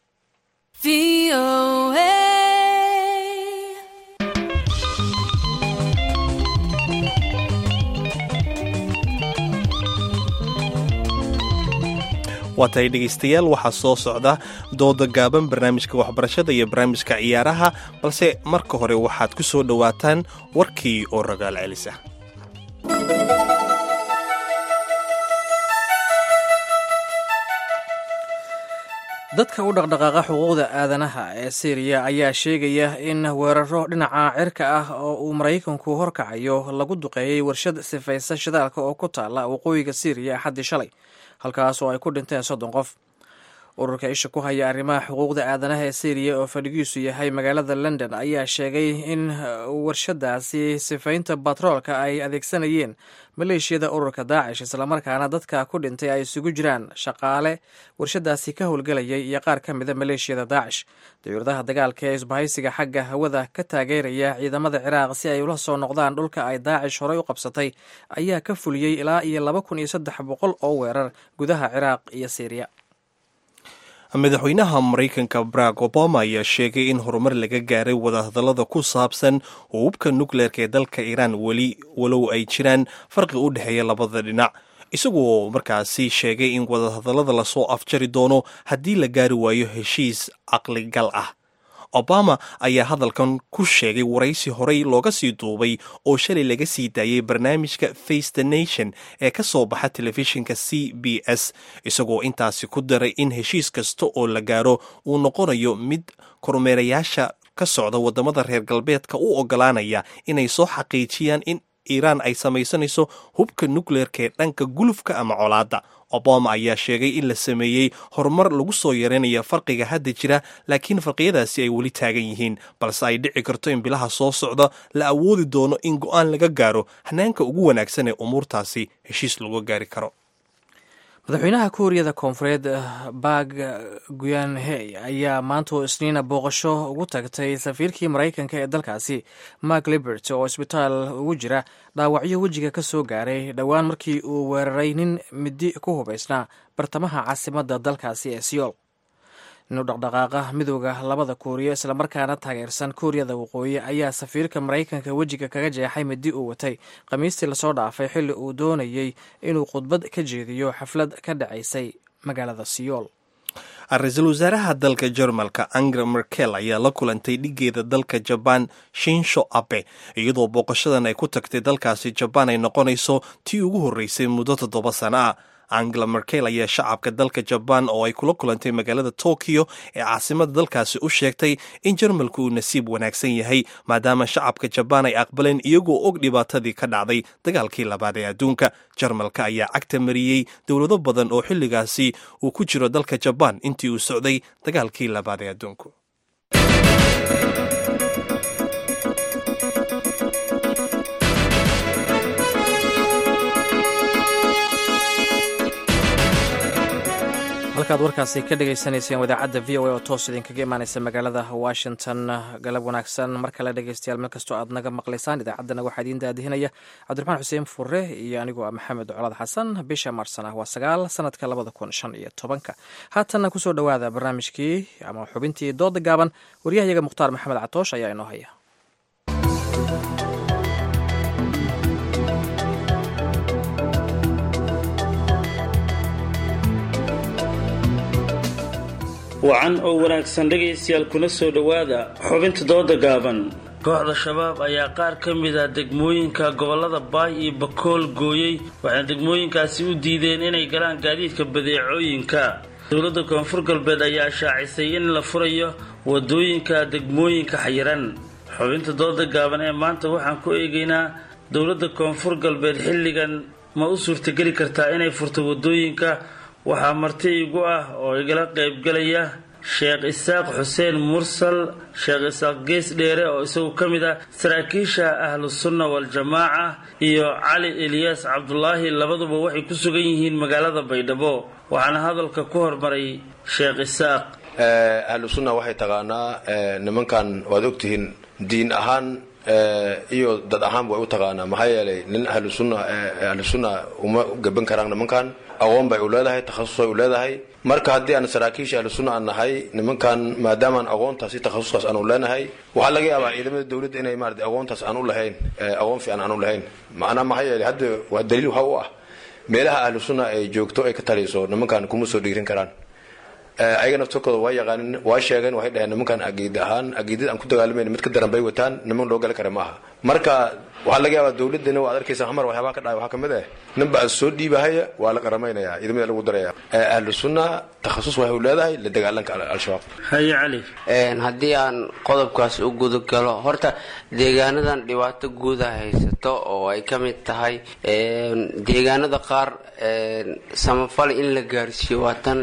waa tahay dhegaystayaal waxaa soo socda dooda gaaban barnaamijka waxbarashada iyo barnaamijka ciyaaraha balse marka hore waxaad ku soo dhowaataan warkii oo ragaal celisa dadka u dhaqdhaqaaqa xuquuqda aadanaha ee syriya ayaa sheegaya in weeraro dhinaca cirka ah oo uu maraykanku horkacayo lagu duqeeyey warshad sifaysa shidaalka oo ku taala waqooyiga syriya axaddii shalay halkaas oo ay ku dhinteen soddon qof ururka isha ku haya arrimaha xuquuqda aadanaha ee syriya oo fadhigiisu yahay magaalada london ayaa sheegay in warshadaasi sifaynta batroolka ay adeegsanayeen maleeshiyada ururka daacish islamarkaana dadka ku dhintay ay isugu jiraan shaqaale warshadaasi ka howlgelayay iyo qaar ka mida maleeshiyada daacish dayuuradaha dagaalka ee isbahaysiga xagga hawada ka taageeraya ciidamada ciraaq si ay ula soo noqdaan dhulka ay daacish horey u qabsatay ayaa ka fuliyey ilaa iyo laba kun iyo saddex boqol oo weerar gudaha ciraaq iyo syriya madaxweynaha maraykanka barack obama ayaa sheegay in horumar laga gaaray wadahadallada ku saabsan hububka nukleerka ee dalka iiraan weli walow ay jiraan farqi u dhexeeya labada dhinac isagoo markaasi sheegay in wadahadallada lasoo afjari doono haddii la gaari waayo heshiis caqligal ah obama ayaa hadalkan ku sheegay waraysi horey looga sii duubay oo shalay laga sii daayay barnaamijka face the nation ee ka soo baxa telefishinka c b s isagoo intaasi ku daray in heshiis kasta oo la gaaro uu noqonayo mid kormeerayaasha ka socda waddamada reer galbeedka u ogolaanaya inay soo xaqiijiyaan in iiraan ay samaysanayso hubka nukleerka ee dhanka gulufka ama colaadda obama ayaa sheegay in la sameeyey horumar lagu soo yareynaya farqiga hadda jira laakiin farqiyadaasi ay weli taagan yihiin balse ay dhici karto in bilaha soo socda la awoodi doono in go-aan laga gaaro hanaanka ugu wanaagsan ee umuurtaasi heshiis lagu gaari karo madaxweynaha kuuriyada koonfureed bag guyanhey ayaa maanta oo isniina booqasho ugu tagtay safiirkii maraykanka ee dalkaasi mark libert oo isbitaal ugu jira dhaawacyo wejiga ka soo gaaray dhowaan markii uu weeraray nin midi ku hubaysnaa bartamaha caasimadda dalkaasi ee siyool inuu dhaqdhaqaaqa midooda labada kuuriya islamarkaana taageersan kuuriyada waqooyi ayaa safiirka maraykanka wejiga kaga jeexay midi uu watay khamiistii lasoo dhaafay xilli uu doonayey inuu khudbad ka jeediyo xaflad ka dhacaysay magaalada siyool ra-iisul wasaaraha dalka jermalka angela merkel ayaa la kulantay dhigeeda dalka jabaan shinsho abe iyadoo booqashadan ay ku tagtay dalkaasi jabaan ay noqonayso tii ugu horreysay muddo toddoba sano ah angela merkel ayaa shacabka dalka jabaan oo ay kula kulantay magaalada tokyo ee caasimada dalkaasi u sheegtay in jarmalku uu nasiib wanaagsan yahay maadaama shacabka jabaan ay aqbaleen iyagoo og dhibaatadii ka dhacday dagaalkii labaad ee adduunka jarmalka ayaa cagta mariyey dowlado badan oo xilligaasi uu ku jiro dalka jabaan intii uu socday dagaalkii labaad ee adduunku halkaad warkaasi ka dhagaysanayseen wadaacadda v o a oo toos idinkaga imaaneysa magaalada washington galab wanaagsan mar kale dhegeystayaal meel kastoo aad naga maqlaysaan idaacaddana waxaa idiin daadihinaya cabdiraxmaan xuseen fure iyo anigoo ah maxamed colaad xasan bisha marsana waa sagaal sanadka labada kun shan iyo tobanka haatanna kusoo dhowaada barnaamijkii ama xubintii dooda gaaban waryahayaga mukhtaar maxamed catoosh ayaa inoo haya wacan oo wanaagsan dhegaystayaal kuna soo dhowaada xubinta dooda gaaban kooxda shabaab ayaa qaar ka mid a degmooyinka gobolada baay iyo bakool gooyey waxayna degmooyinkaasi u diideen inay galaan gaadiidka badeecooyinka dowladda koonfur galbeed ayaa shaacisay in la furayo wadooyinka degmooyinka xayiran xubinta dooda gaaban ee maanta waxaan ku eegaynaa dowladda koonfur galbeed xilligan ma u suurtageli kartaa inay furto wadooyinka waxaa marti igu ah oo igala qaybgalaya sheekh isaaq xuseen mursal sheekh isaaq gees dheere oo isagu ka mid ah saraakiisha ahlu sunna wal-jamaaca iyo cali eliyaas cabdulaahi labaduba waxay ku sugan yihiin magaalada baydhabo waxaana hadalka ku hormaray sheekh isaaq ahlu sunna waxay taqaanaa nimankan waad ogtihiin diin ahaan iyo dad ahaanba way u taqaanaa maxaa yeelay nin ahlu sunna ahlu sunna uma gaban karaan nimankan aqoon bay u leedahay takhasus bay u leedahay marka haddii aan saraakiisha ahlu sunna aan nahay nimankan maadaamaan aqoontaasi takhasuskaas aan u leenahay waxaa laga yaabaa ciidamada dowladda inay maarata aqoontaas aan u lahayn aqoon fiican aan u lahayn macnaa maxaa yeelay hadda waa daliil waxa u ah meelaha ahlu sunna ay joogto ay ka taliso nimankan kuma soo dhiirin karaan ayaga naftarkooda waa yaqaanin waa sheegeen waxay dhaheen nimankan agiid ahaan agiidada aan ku dagaalamayna mid ka daran bay wataan niman loo gali kara ma aha marka waxaa laga yaabaa dowladana waad arkaysa xamar waxyaabaha ka dhacay waxaa kamid ah ninba soo dhiibahaya waa la qaramaynaya ciidamada lagu daraya ahlu sunna takhasus waxay leedahay la dagaalanka al-shabaab haye cali haddii aan qodobkaas u guda galo horta deegaanadan dhibaato guuda haysato oo ay ka mid tahay deegaanada qaar samafal in la gaarsiiyo waa tan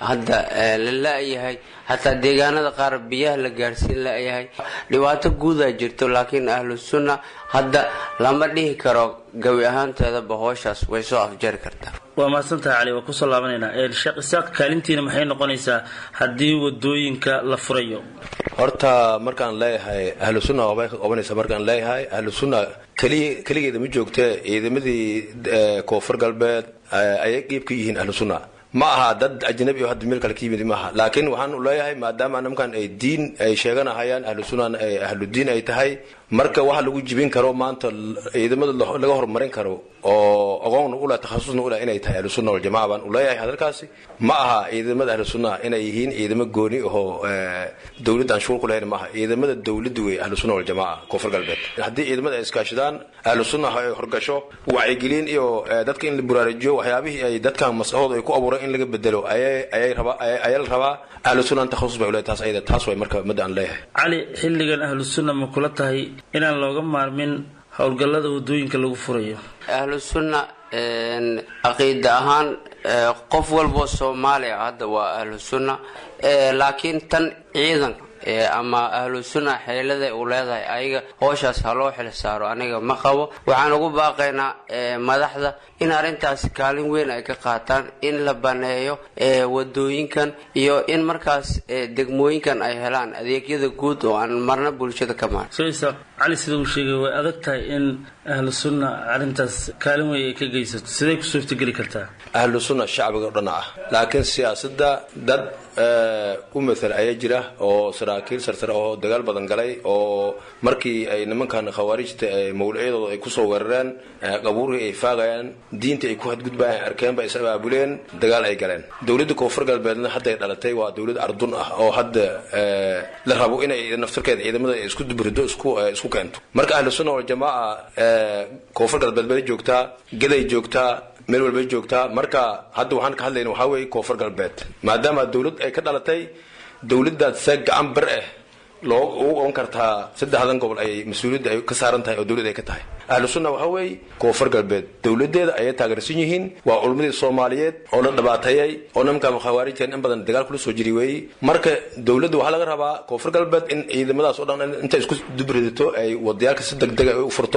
hadda la la-yahay hataa deegaanada qaar biyaha la gaarsiin la-yahay dhibaato guudaa jirto laakiin ahlu sunna hadda lama dhihi karo gabi ahaanteedaba hooshaas way soo afjari kartaa waa mahadsantahay cali waa kusoo laabanaynaa sheekh isaaq kaalintiina maxay noqonaysaa haddii wadooyinka la furayo horta markaan leeyahay ahlu sunna waabay ka qabanaysa markaan leeyahay ahlu sunna keliya keligeeda ma joogtee ciidamadii koonfur galbeed ayay qeyb ka yihiin ahlu sunna ma aha dad ajnabi oo hadda meel kale ka yimid maaha laakiin waxaan leeyahay maadaama nimankan ay diin ay sheeganahayaan ahlu sunnan ay ahlu diin ay tahay marka waxa lagu jibin karo maanta ciidamada laga horumarin karo oo aqoonna ula takhasusna ula inay tahay ahlu sunna waljamaca baan uleeyahay hadalkaasi ma aha ciidamada ahlu sunna inay yihiin ciidamo gooni ahoo dowladda aan shuul ku lahayn maaha ciidamada dowladda wey ahlu sunna waljamaca koonfur galbeed haddii ciidamada ay iskaashadaan ahlu sunna ay horgasho wacyigelin iyo dadka in la buraarujiyo waxyaabihii ay dadkan maskaxdooda ay ku abuuran in laga bedelo ayay rabaa ayaa la rabaa ahlu sunna takhasus bay uleeyahay taas ayada taas way marka madda aan leeyahay cali xilligan ahlu sunna ma kula tahay inaan looga maarmin howlgallada wadooyinka lagu furayo ahlu sunna caqiida ahaan qof walboo soomaaliya hadda waa ahlu sunna laakiin tan ciidan ama ahlu sunna xeelada u leedahay ayaga hooshaas ha loo xil saaro aniga ma qabo waxaan ugu baaqaynaa madaxda in arrintaasi kaalin weyn ay ka qaataan in la baneeyo wadooyinkan iyo in markaas degmooyinkan ay helaan adeegyada guud oo aan marna bulshada ka maarin cali sida uu sheegay way adag tahay in ahlu sunna arrintaas kaalin weyn ay ka geysato siday ku suurtageli kartaa ahlu sunna shacbiga o dhan ah laakiin siyaasadda dad u matal ayaa jira oo saraakiil sarsare oo dagaal badan galay oo markii ay nimankan khawaarijta mawlacyadooda ay kusoo weerareen qabuurhii ay faagayaan diinta ay ku hadgudbayaan arkeenba is abaabuleen dagaal ay galeen dowladda koonfur galbeedna hadday dhalatay waa dowlad ardun ah oo hadda la rabo inay naftarkeeda ciidamada isku dubrido isku keento marka ahlu sunna waljamaaca koonfur galbeed bay joogtaa geday joogtaa meel walbay joogtaa marka hadda waxaan ka hadlayna waxaa weeye koonfur galbeed maadaama dowlad ay ka dhalatay dowladdaad see gacan bar ah loo ugu ogan kartaa saddexdan gobol ay mas-uuliyadda ay ka saaran tahay oo dowlad ay ka tahay ahlu sunna waxaa weeye koonfur galbeed dowladeeda ayay taageersan yihiin waa culmadii soomaaliyeed oo la dhibaateeyey oo nimanka khawaarijkan in badan dagaal kula soo jiri weeyey marka dowladda waxaa laga rabaa koonfur galbeed in ciidamadaas oo dhan intay isku dubridato ay wadayaalka si degdeg ay u furto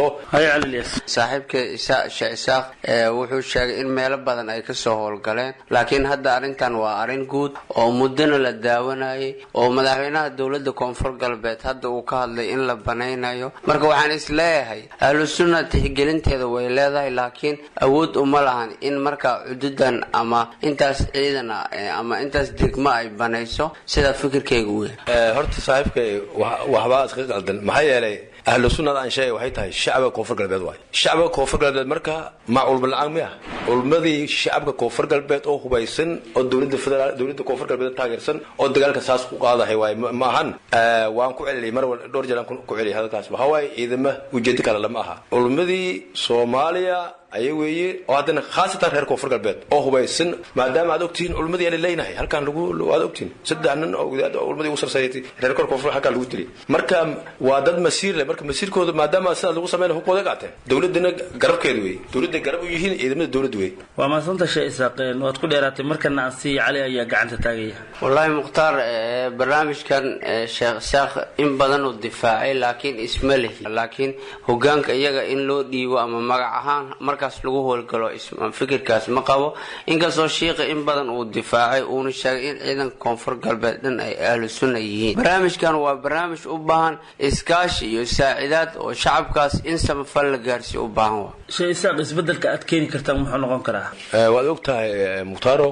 saaxiibka sheekh isaaq wuxuu sheegay in meelo badan ay kasoo howlgaleen laakiin hadda arrintan waa arrin guud oo muddona la daawanayay oo madaxweynaha dowladda koonfur galbeed hadda uu ka hadlay in la banaynayo marka waxaan is leeyahay ahlu sunna tixgelinteeda way leedahay laakiin awood uma lahan in markaa cududan ama intaas ciidan ah ama intaas degmo ay banayso sida fikirkayga u yahay horta saaxiibkay waxbaa iska qaldan maxaa yeelay ahlu sunnada aan sheegay waxay tahay shacbiga koonfur galbeed waay shacbiga koonfur galbeed marka ma culmo la-aan miya culmadii shacabka koonfur galbeed oo hubaysan oo dowladda federaal dowladda koonfur galbeed taageersan oo dagaalka saas ku qaadahay waay ma ahan waan ku celiyay mar wal dhowr jeer aan ku celiyay hadalkaas waxaa waaye ciidama ujeedo kale lama aha culmadii soomaaliya aya weeye oo haddana khaasatan reer koonfur galbeed oo hubaysan maadaama aad ogtihiin culmadii ala leynahay halkaan lagu aad ogtihiin saddex nin oo culmadii ugu sarsayatay reer kor koonfur halkaan lagu dilay marka waa dad masiir leh marka masiirkooda maadaama sidaas lagu sameynay hubkooda qaateen dowladana garabkeeda wey dowladday garab u yihiin ciidamada dowladda wey waa maasanta shee isaaqeen waad ku dheeraatay markana asi cali ayaa gacanta taagaya wallaahi mukhtaar barnaamijkan sheekh isaaq in badan uu difaacay laakiin isma lihi laakiin hogaanka iyaga in loo dhiibo ama magac ahaan markaas lagu howlgalo fikirkaas ma qabo inkastoo shiiqa in badan uu difaacay uuna sheegay in ciidanka koonfur galbeed dhan ay ahlu sunna yihiin barnaamijkan waa barnaamij u baahan iskaashi iyo saacidaad oo shacabkaas in samafal la gaarsiiyo u baahan wa shee isaaq isbedelka aad keeni kartaan muxuu noqon karaa waad og tahay mukhtaaro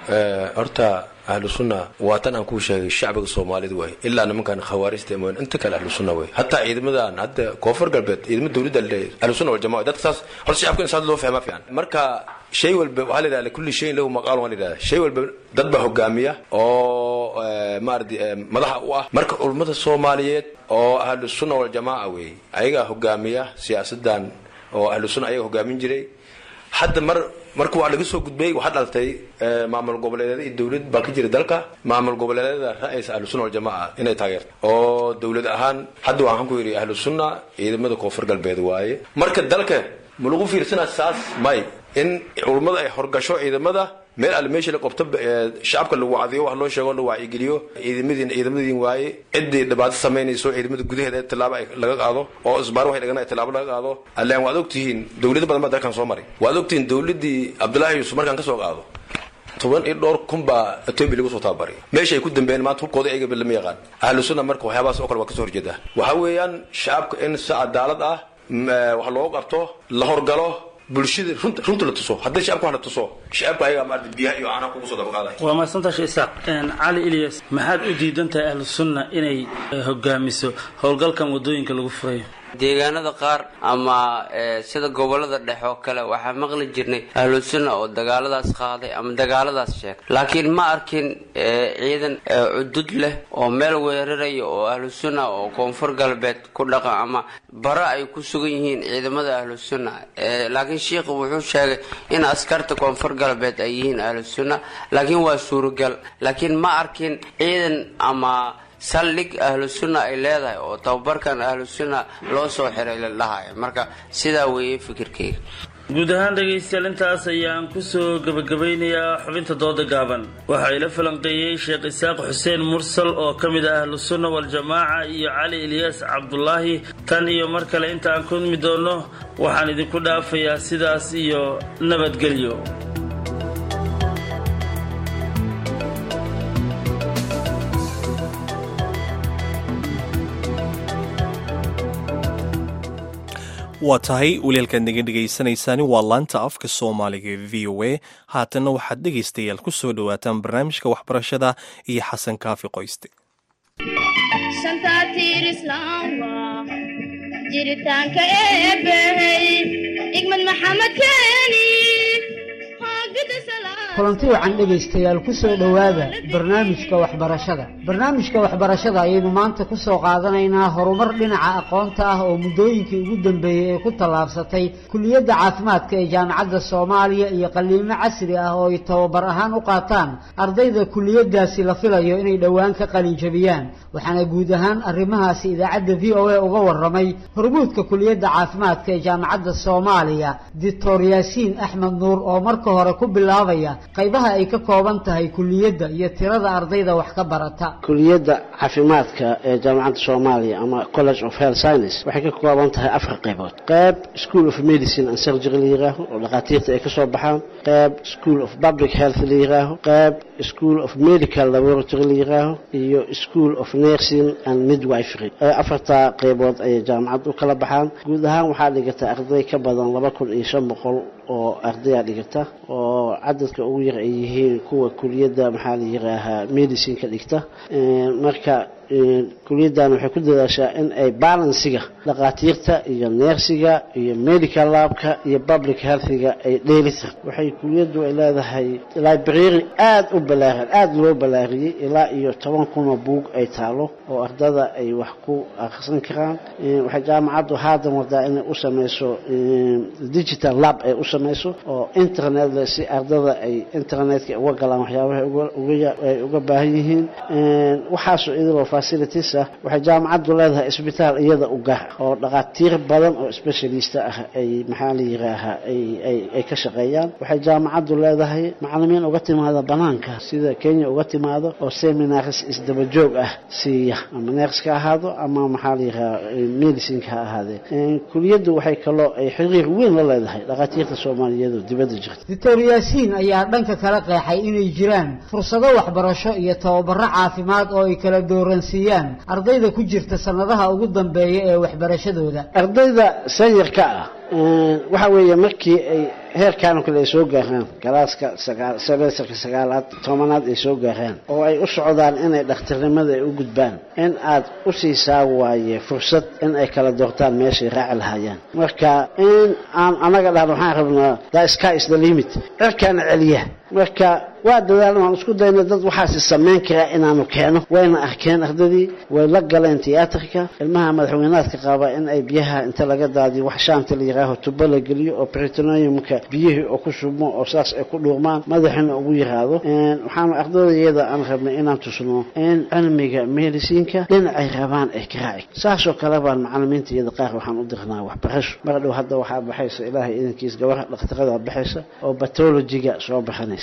horta ahlu sunna waa tan aan kuu sheegay shacbiga soomaalida waay ilaa nimankan khawaarijta mooyn inta kale ahlu sunna way hataa ciidamadan hadda koonfur galbeed ciidamada dowladda leeyahay ahlu sunna wal jamaa dadka saas horta shacabka in saas loo fahmaa fiican marka shay walba waxaa la yidhahda kulli shayin lahu maqaal waa la yidhahda shay walba dad baa hogaamiya oo maaradi madaxa u ah marka culummada soomaaliyeed oo ahlu sunna wal jamaa wey ayagaa hogaamiya siyaasadan oo ahlu sunna ayaga hogaamin jiray hadda mar marka waa laga soo gudbay waxaa dhalatay maamul goboleedyada iyo dowlad baa ka jira dalka maamul goboleedyada ra'aysa ahlu sunna waljamaa inay taageerto oo dowlad ahaan hadda waxaan ku yidhi ahlu sunna ciidamada koonfur galbeed waaye marka dalka ma lagu fiirsanaa saas may in culummada ay horgasho ciidamada meel alle meesha la qabto shacabka lagu wacdiyo wax loo sheego la wacyigeliyo ciidamadiin ciidamadiin waaye ciddii dhibaato samaynayso ciidamada gudaheeda tilaabo laga qaado oo isbaar waxay dhagana tilaabo laga qaado allaan waad ogtihiin dowlado badan baa dalkan soo maray waad ogtihiin dowladii cabdullaahi yuusuf markaan ka soo qaado toban iyo dhowr kun baa etoobiya lagu soo tababaray meesha ay ku dambeeyeen maanta hubkooda ayaga lama yaqaan ahlu sunna marka waxyaabahaas oo kale waa kasoo horjeedaa waxaa weeyaan shacabka in si cadaalad ah wax loogu qabto la horgalo bulshada runta runta la tuso haddii shacabka wax la tuso shacabka ayaga maarata biyaha iyo caanaha kugu soo dabaqaaday waa mahadsantahay isaaq cali ilyas maxaad u diidan tahay ahlu sunna inay hogaamiso howlgalkan wadooyinka lagu furayo deegaanada qaar ama sida gobolada dhexe oo kale waxaa maqli jirnay ahlu sunna oo dagaaladaas qaaday ama dagaaladaas sheegay laakiin ma arkin ciidan cudud leh oo meel weeraraya oo ahlu sunna oo koonfur galbeed ku dhaqa ama bara ay ku sugan yihiin ciidamada ahlu sunna laakiin sheikhu wuxuu sheegay in askarta koonfur galbeed ay yihiin ahlu sunna laakiin waa suuragal laakiin ma arkin ciidan ama saldhig ahlu sunna ay leedahay oo tababarkan ahlu sunna loo soo xiray la dhahayo marka sidaa weeye fikirkeyga guud ahaan dhegaystayaal intaas ayaan kusoo gebagabaynayaa xubinta dooda gaaban waxaa ila falanqeeyey sheekh isaaq xuseen mursal oo ka mid ah ahlu sunna waljamaaca iyo cali ilyaas cabdulaahi tan iyo mar kale inta aan kulmi doonno waxaan idinku dhaafayaa sidaas iyo nabadgelyo waa tahay walialkaad naga dhegaysanaysaani waa laanta afka soomaaliga ee v o a haatanna waxaad dhegaystayaal ku soo dhowaataan barnaamijka waxbarashada iyo xasan kaafi qoyste jiritaanka eebbahey igmad maxamed keeni kulanti wacan dhegaystayaal ku soo dhowaada barnaamijka waxbarashada barnaamijka waxbarashada ayaynu maanta ku soo qaadanaynaa horumar dhinaca aqoonta ah oo muddooyinkii ugu dambeeyey ee ku tallaabsatay kuliyadda caafimaadka ee jaamacadda soomaaliya iyo qaliimo casri ah oo ay tababar ahaan u qaataan ardayda kuliyaddaasi la filayo inay dhowaan ka qalinjabiyaan waxaana guud ahaan arrimahaasi idaacadda v o a uga warramay hormuudka kuliyadda caafimaadka ee jaamacadda soomaaliya doctor yaasiin axmed nuur oo marka hore ku bilaabaya qaybaha ay ka kooban tahay kuliyadda iyo tirada ardayda wax ka barata kuliyadda caafimaadka ee jaamacadda soomaaliya ama college of health science waxay ka kooban tahay afar qaybood qayb school of medicine and surgery la yiraaho oo dhakhaatiirta ay ka soo baxaan qayb school of public health la yiraaho qayb school of medical laboratory la yiraaho iyo school of nursing and midwifery afartaa qaybood ayay jaamacadda u kala baxaan guud ahaan waxaa dhigata arday ka badan laba kun iyo shan boqol oo ardaya dhigata oo cadadka ugu yar ay yihiin kuwa kuliyadda maxaa la yiraahaa medicine ka dhigta marka kuliyaddan waxay ku dadaashaa in ay balansiga dhakhaatiirta iyo neersiga iyo medical labka iyo public healthiga ay dheelitir waxay kuliyaddu ay leedahay library aada u balaaran aada loo balaariyey ilaa iyo toban kunoo buug ay taalo oo ardada ay wax ku akhrisan karaan waxay jaamacaddu haadan wadaa inay u sameyso digital lab ay u sameyso oo internet leh si ardada ay internetka uga galaan waxyaabaha ay uga baahan yihiin waxaasoo idiloo facilities ah waxay jaamacaddu leedahay isbitaal iyada u gaar oo dhakhaatiir badan oo specialista ah ay maxaa la yiraahaa ay ka shaqeeyaan waxay jaamacaddu leedahay macalimiin uga timaada banaanka sida kenya uga timaado oo seminars isdabajoog ah siiya ama neerska ahaado ama maxaa la yirahaa medicineka ha ahaadee kuliyaddu waxay kaloo ay xiriir weyn la leedahay dhakhaatiirta soomaaliyeed oo dibadda jirta doctor yaasiin ayaa dhanka kala qeexay inay jiraan fursado waxbarasho iyo tababaro caafimaad oo ay kala dooransiiyaan ardayda ku jirta sanadaha ugu dambeeya ee waxbarashadooda ardayda sanyarka ah waxa weeye markii ay heerkaan oo kale ay soo gaaraan galaaska sagaal semesterka sagaalaad tobanaad ay soo gaaraan oo ay u socdaan inay dhakhtarnimada ay u gudbaan in aad u siisaa waaye fursad in ay kala doortaan meeshay raaci lahaayeen marka in aan anaga dhahno waxaan rabnaa the sky is the limit cirkaana celiya marka waa dadaalna waan isku dayna dad waxaasi samayn karaa inaanu keeno wayna arkeen ardadii way la galeen tiyaatarka ilmaha madaxweynaadka qaba in ay biyaha inta laga daadiyo wax shaanta la yiraaho tubo la geliyo oo britoniumka biyihii oo ku shubmo oo saas ay ku dhuurmaan madaxina ugu yiraahdo waxaanu ardadayada aan rabnay inaan tusno in cilmiga mediciinka dhinacay rabaan ay ka raaci saasoo kale baan macalimiinta iyada qaar waxaan u dirnaa waxbarasho mar dhow hadda waxaa baxaysa ilaahay idankiis gabar dhakhtarada baxaysa oo batologiga soo baxanaysa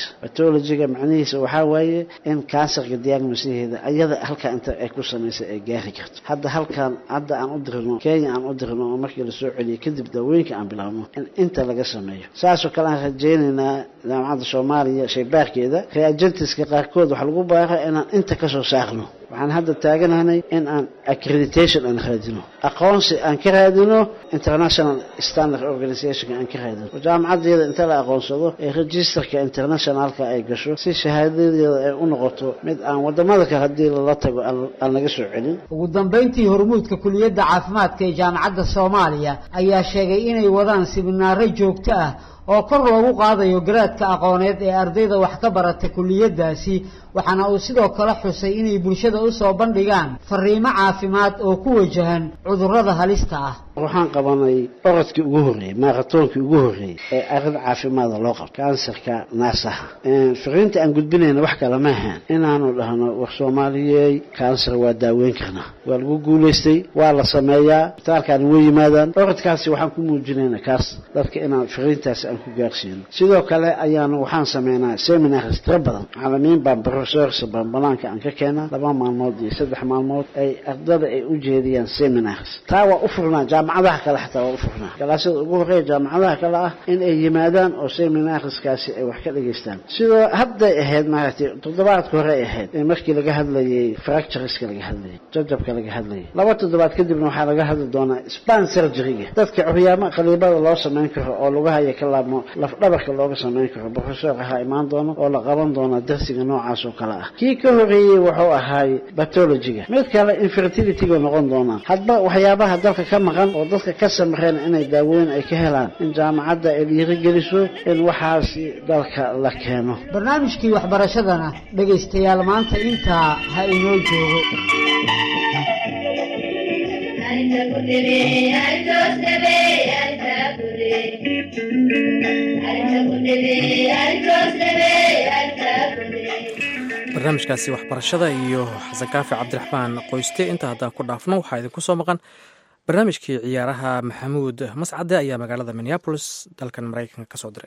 diagnosis pathologiga macnihiisa waxaa waaye in kansarka diagnosaheeda ayada halkaa inta ay ku samaysay ay gaari karto hadda halkan hadda aan u dirno kenya aan u dirno oo markii lasoo celiyo kadib daawooyinka aan bilaabno in inta laga sameeyo saasoo kale aan rajaynaynaa jaamacadda soomaaliya shaybaarkeeda reagentiska qaarkood waxaa lagu baara inaan inta kasoo saarno waxaan hadda taaganahnay in aan accreditation aan raadino aqoonsi aan ka raadino international standard organizationka aan ka raadino oo jaamacadeeda inta la aqoonsado ee registerka internationalka ay gasho si shahaadadeeda ay u noqoto mid aan wadamada kale haddii lala tago aan laga soo celin ugu dambayntii hormuudka kuliyadda caafimaadka ee jaamacadda soomaaliya ayaa sheegay inay wadaan siminaaro joogto ah oo kor loogu qaadayo garaadka aqooneed ee ardayda wax ka barata kuliyaddaasi waxaana uu sidoo kale xusay inay bulshada u soo bandhigaan fariimo caafimaad oo ku wajahan cudurrada halista ah waxaan qabanay orodkii ugu horreeyey maaratoonkii ugu horreeyey ee arrin caafimaada loo qabto kansarka naasaha fariinta aan gudbinayna wax kale ma ahaan inaanu dhahno war soomaaliyey kansar waa daaweyn karnaa waa lagu guulaystay waa la sameeyaa isbitaalkaani way yimaadaan orodkaasi waxaan ku muujinayna kaas dadka inaan fariintaasi aan ku gaarsiino sidoo kale ayaanu waxaan sameynaa seminars tiro badan macalimiin baan professors baan banaanka aan ka keenaa laba maalmood iyo saddex maalmood ay ardada ay u jeediyaan seminars taa waa u furnaa jaamacadaha kale xataa waa u furnaa galaasyada ugu horreeya jaamacadaha kale ah in ay yimaadaan oo seminarskaasi ay wax ka dhageystaan sidoo hadday ahayd maaragtay toddobaadka hore ay ahayd ee markii laga hadlayay fractureska laga hadlayay jajabka laga hadlayay laba toddobaad kadibna waxaa laga hadli doonaa span surgeryga dadka curyaamo qaliibada loo samayn karo oo lugahaya ka laabmo lafdhabarka looga samayn karo professor ahaa imaan doono oo la qaban doona darsiga noocaas oo kale ah kii ka horreeyey wuxuu ahaay pathologiga mid kale infertilityga noqon doonaa hadba waxyaabaha dalka ka maqan oo dadka ka samreen inay daaweyn ay ka helaan in jaamacadda ay dhiirigeliso in waxaasi dalka la keeno barnaamijkii waxbarashadana dhegaystayaal maanta intaa ha inoo joogo barnaamijkaasi waxbarashada iyo xasan kaafi cabdiraxmaan qoyste inta haddaan ku dhaafno waxaa idinku soo maqan barnaamijkii ciyaaraha maxamuud mascade ayaa magaalada minneabolis dalkan maraykanka ka soo diray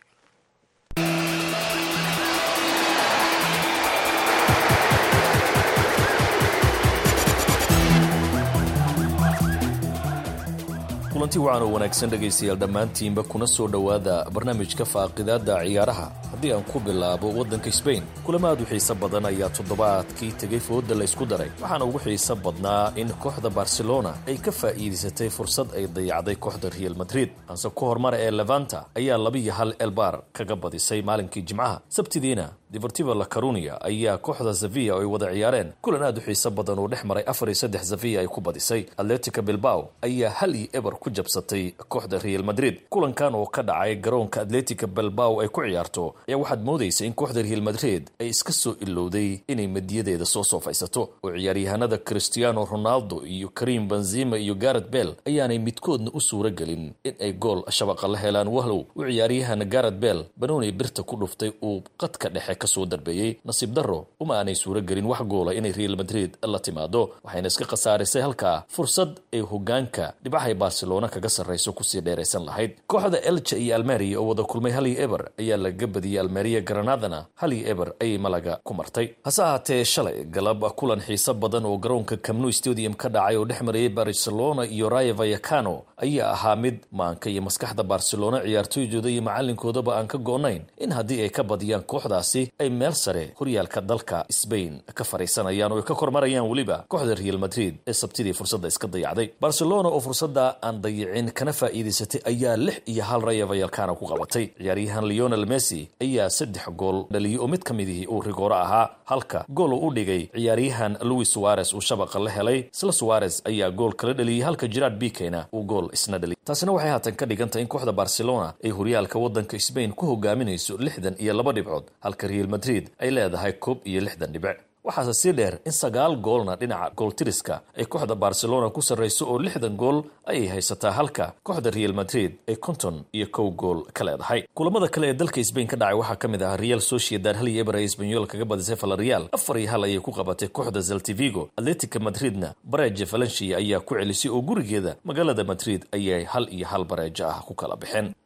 kulanti wacan oo wanaagsan dhegaystayaal dhammaantiinba kuna soo dhowaada barnaamijka faaqidaadda ciyaaraha haddii aan ku bilaabo waddanka sbain kulamo aad u xiiso badan ayaa toddobaadkii tegay fooda laysku daray waxaana ugu xiiso badnaa in kooxda barcelona ay ka faa'iidaysatay fursad ay dayacday kooxda real madrid hanse ku hormara ee levanta ayaa labiyo hal elbar kaga badisay maalinkii jimcaha sabtidiina deportivo la carunia ayaa kooxda zavia oo ay wada ciyaareen kulan aad u xiiso badan uu dhex maray afar iyo saddex zavia ay ku badisay atletica bilbao ayaa hal iyo eber ku jabsatay kooxda real madrid kulankan oo ka dhacay garoonka atletica bilbao ay ku ciyaarto ayaa waxaad moodaysa in kooxda real madrid ay iska soo ilowday inay madiyadeeda soo soofaysato oo ciyaaryahanada cristiano ronaldo iyo karim benzima iyo garet bell ayaanay midkoodna u suura gelin in ay gool shabaqa la helaan wahlow u ciyaaryahan garet bell banooni birta ku dhuftay uu qadka dhexe kasoo darbeeyey nasiib darro uma aanay suura gelin wax goola inay real madrid la timaado waxayna iska khasaarisay halkaa fursad ay hogaanka dhibaxay barcelona kaga sarrayso kusii dheeraysan lahayd kooxda elja iyo almeria oo wada kulmay hal iyo eber ayaa laga badiyey almeria granadana hal iyo eber ayay malaga ku martay hase ahaatee shalay galab kulan xiiso badan oo garoonka camnu stadium ka dhacay oo dhex marayay barcelona iyo raya vayacano ayaa ahaa mid maanka iyo maskaxda barcelona ciyaartooydooda iyo macalinkoodaba aan ka go-nayn in haddii ay ka badiyaan kooxdaasi ay meel sare horyaalka dalka sbain ka fariisanayaan oo ay ka kormarayaan weliba kooxda real madrid ee sabtidii fursadda iska dayacday barcelona oo fursadda aan dayicin kana faa'iidaysatay ayaa lix iyo hal raya vayalkana ku qabatay ciyaaryahan leonel messi ayaa saddex gool dhaliyey oo mid ka midihii uu rigooro ahaa halka gool uu u dhigay ciyaaryahan louis suarez uu shabaqa la helay isla suarez ayaa gool kala dhaliyey halka gerard bikeyna uu gool isna dhaliyay taasina waxay haatan ka dhigantahay in kooxda barcelona ay horyaalka waddanka sbain ku hogaaminayso lixdan iyo laba dhibcood halka real madrid ay leedahay koob iyo lixdan dhibic waxaase sii dheer in sagaal goolna dhinaca gooltiriska ay kooxda barcelona ku sarrayso oo lixdan gool ayay haysataa halka kooxda real madrid ay konton iyo kow gool ka leedahay kulamada kale ee dalka sbain ka dhacay waxaa ka mid ah real sociedad hal iyo eber ay esbanyol kaga badisay valerial afar iyo hal ayay ku qabatay kooxda zeltivigo atletica madridna bareja valencia ayaa ku celisay oo gurigeeda magaalada madrid ayay hal iyo hal bareejo ah ku kala baxeen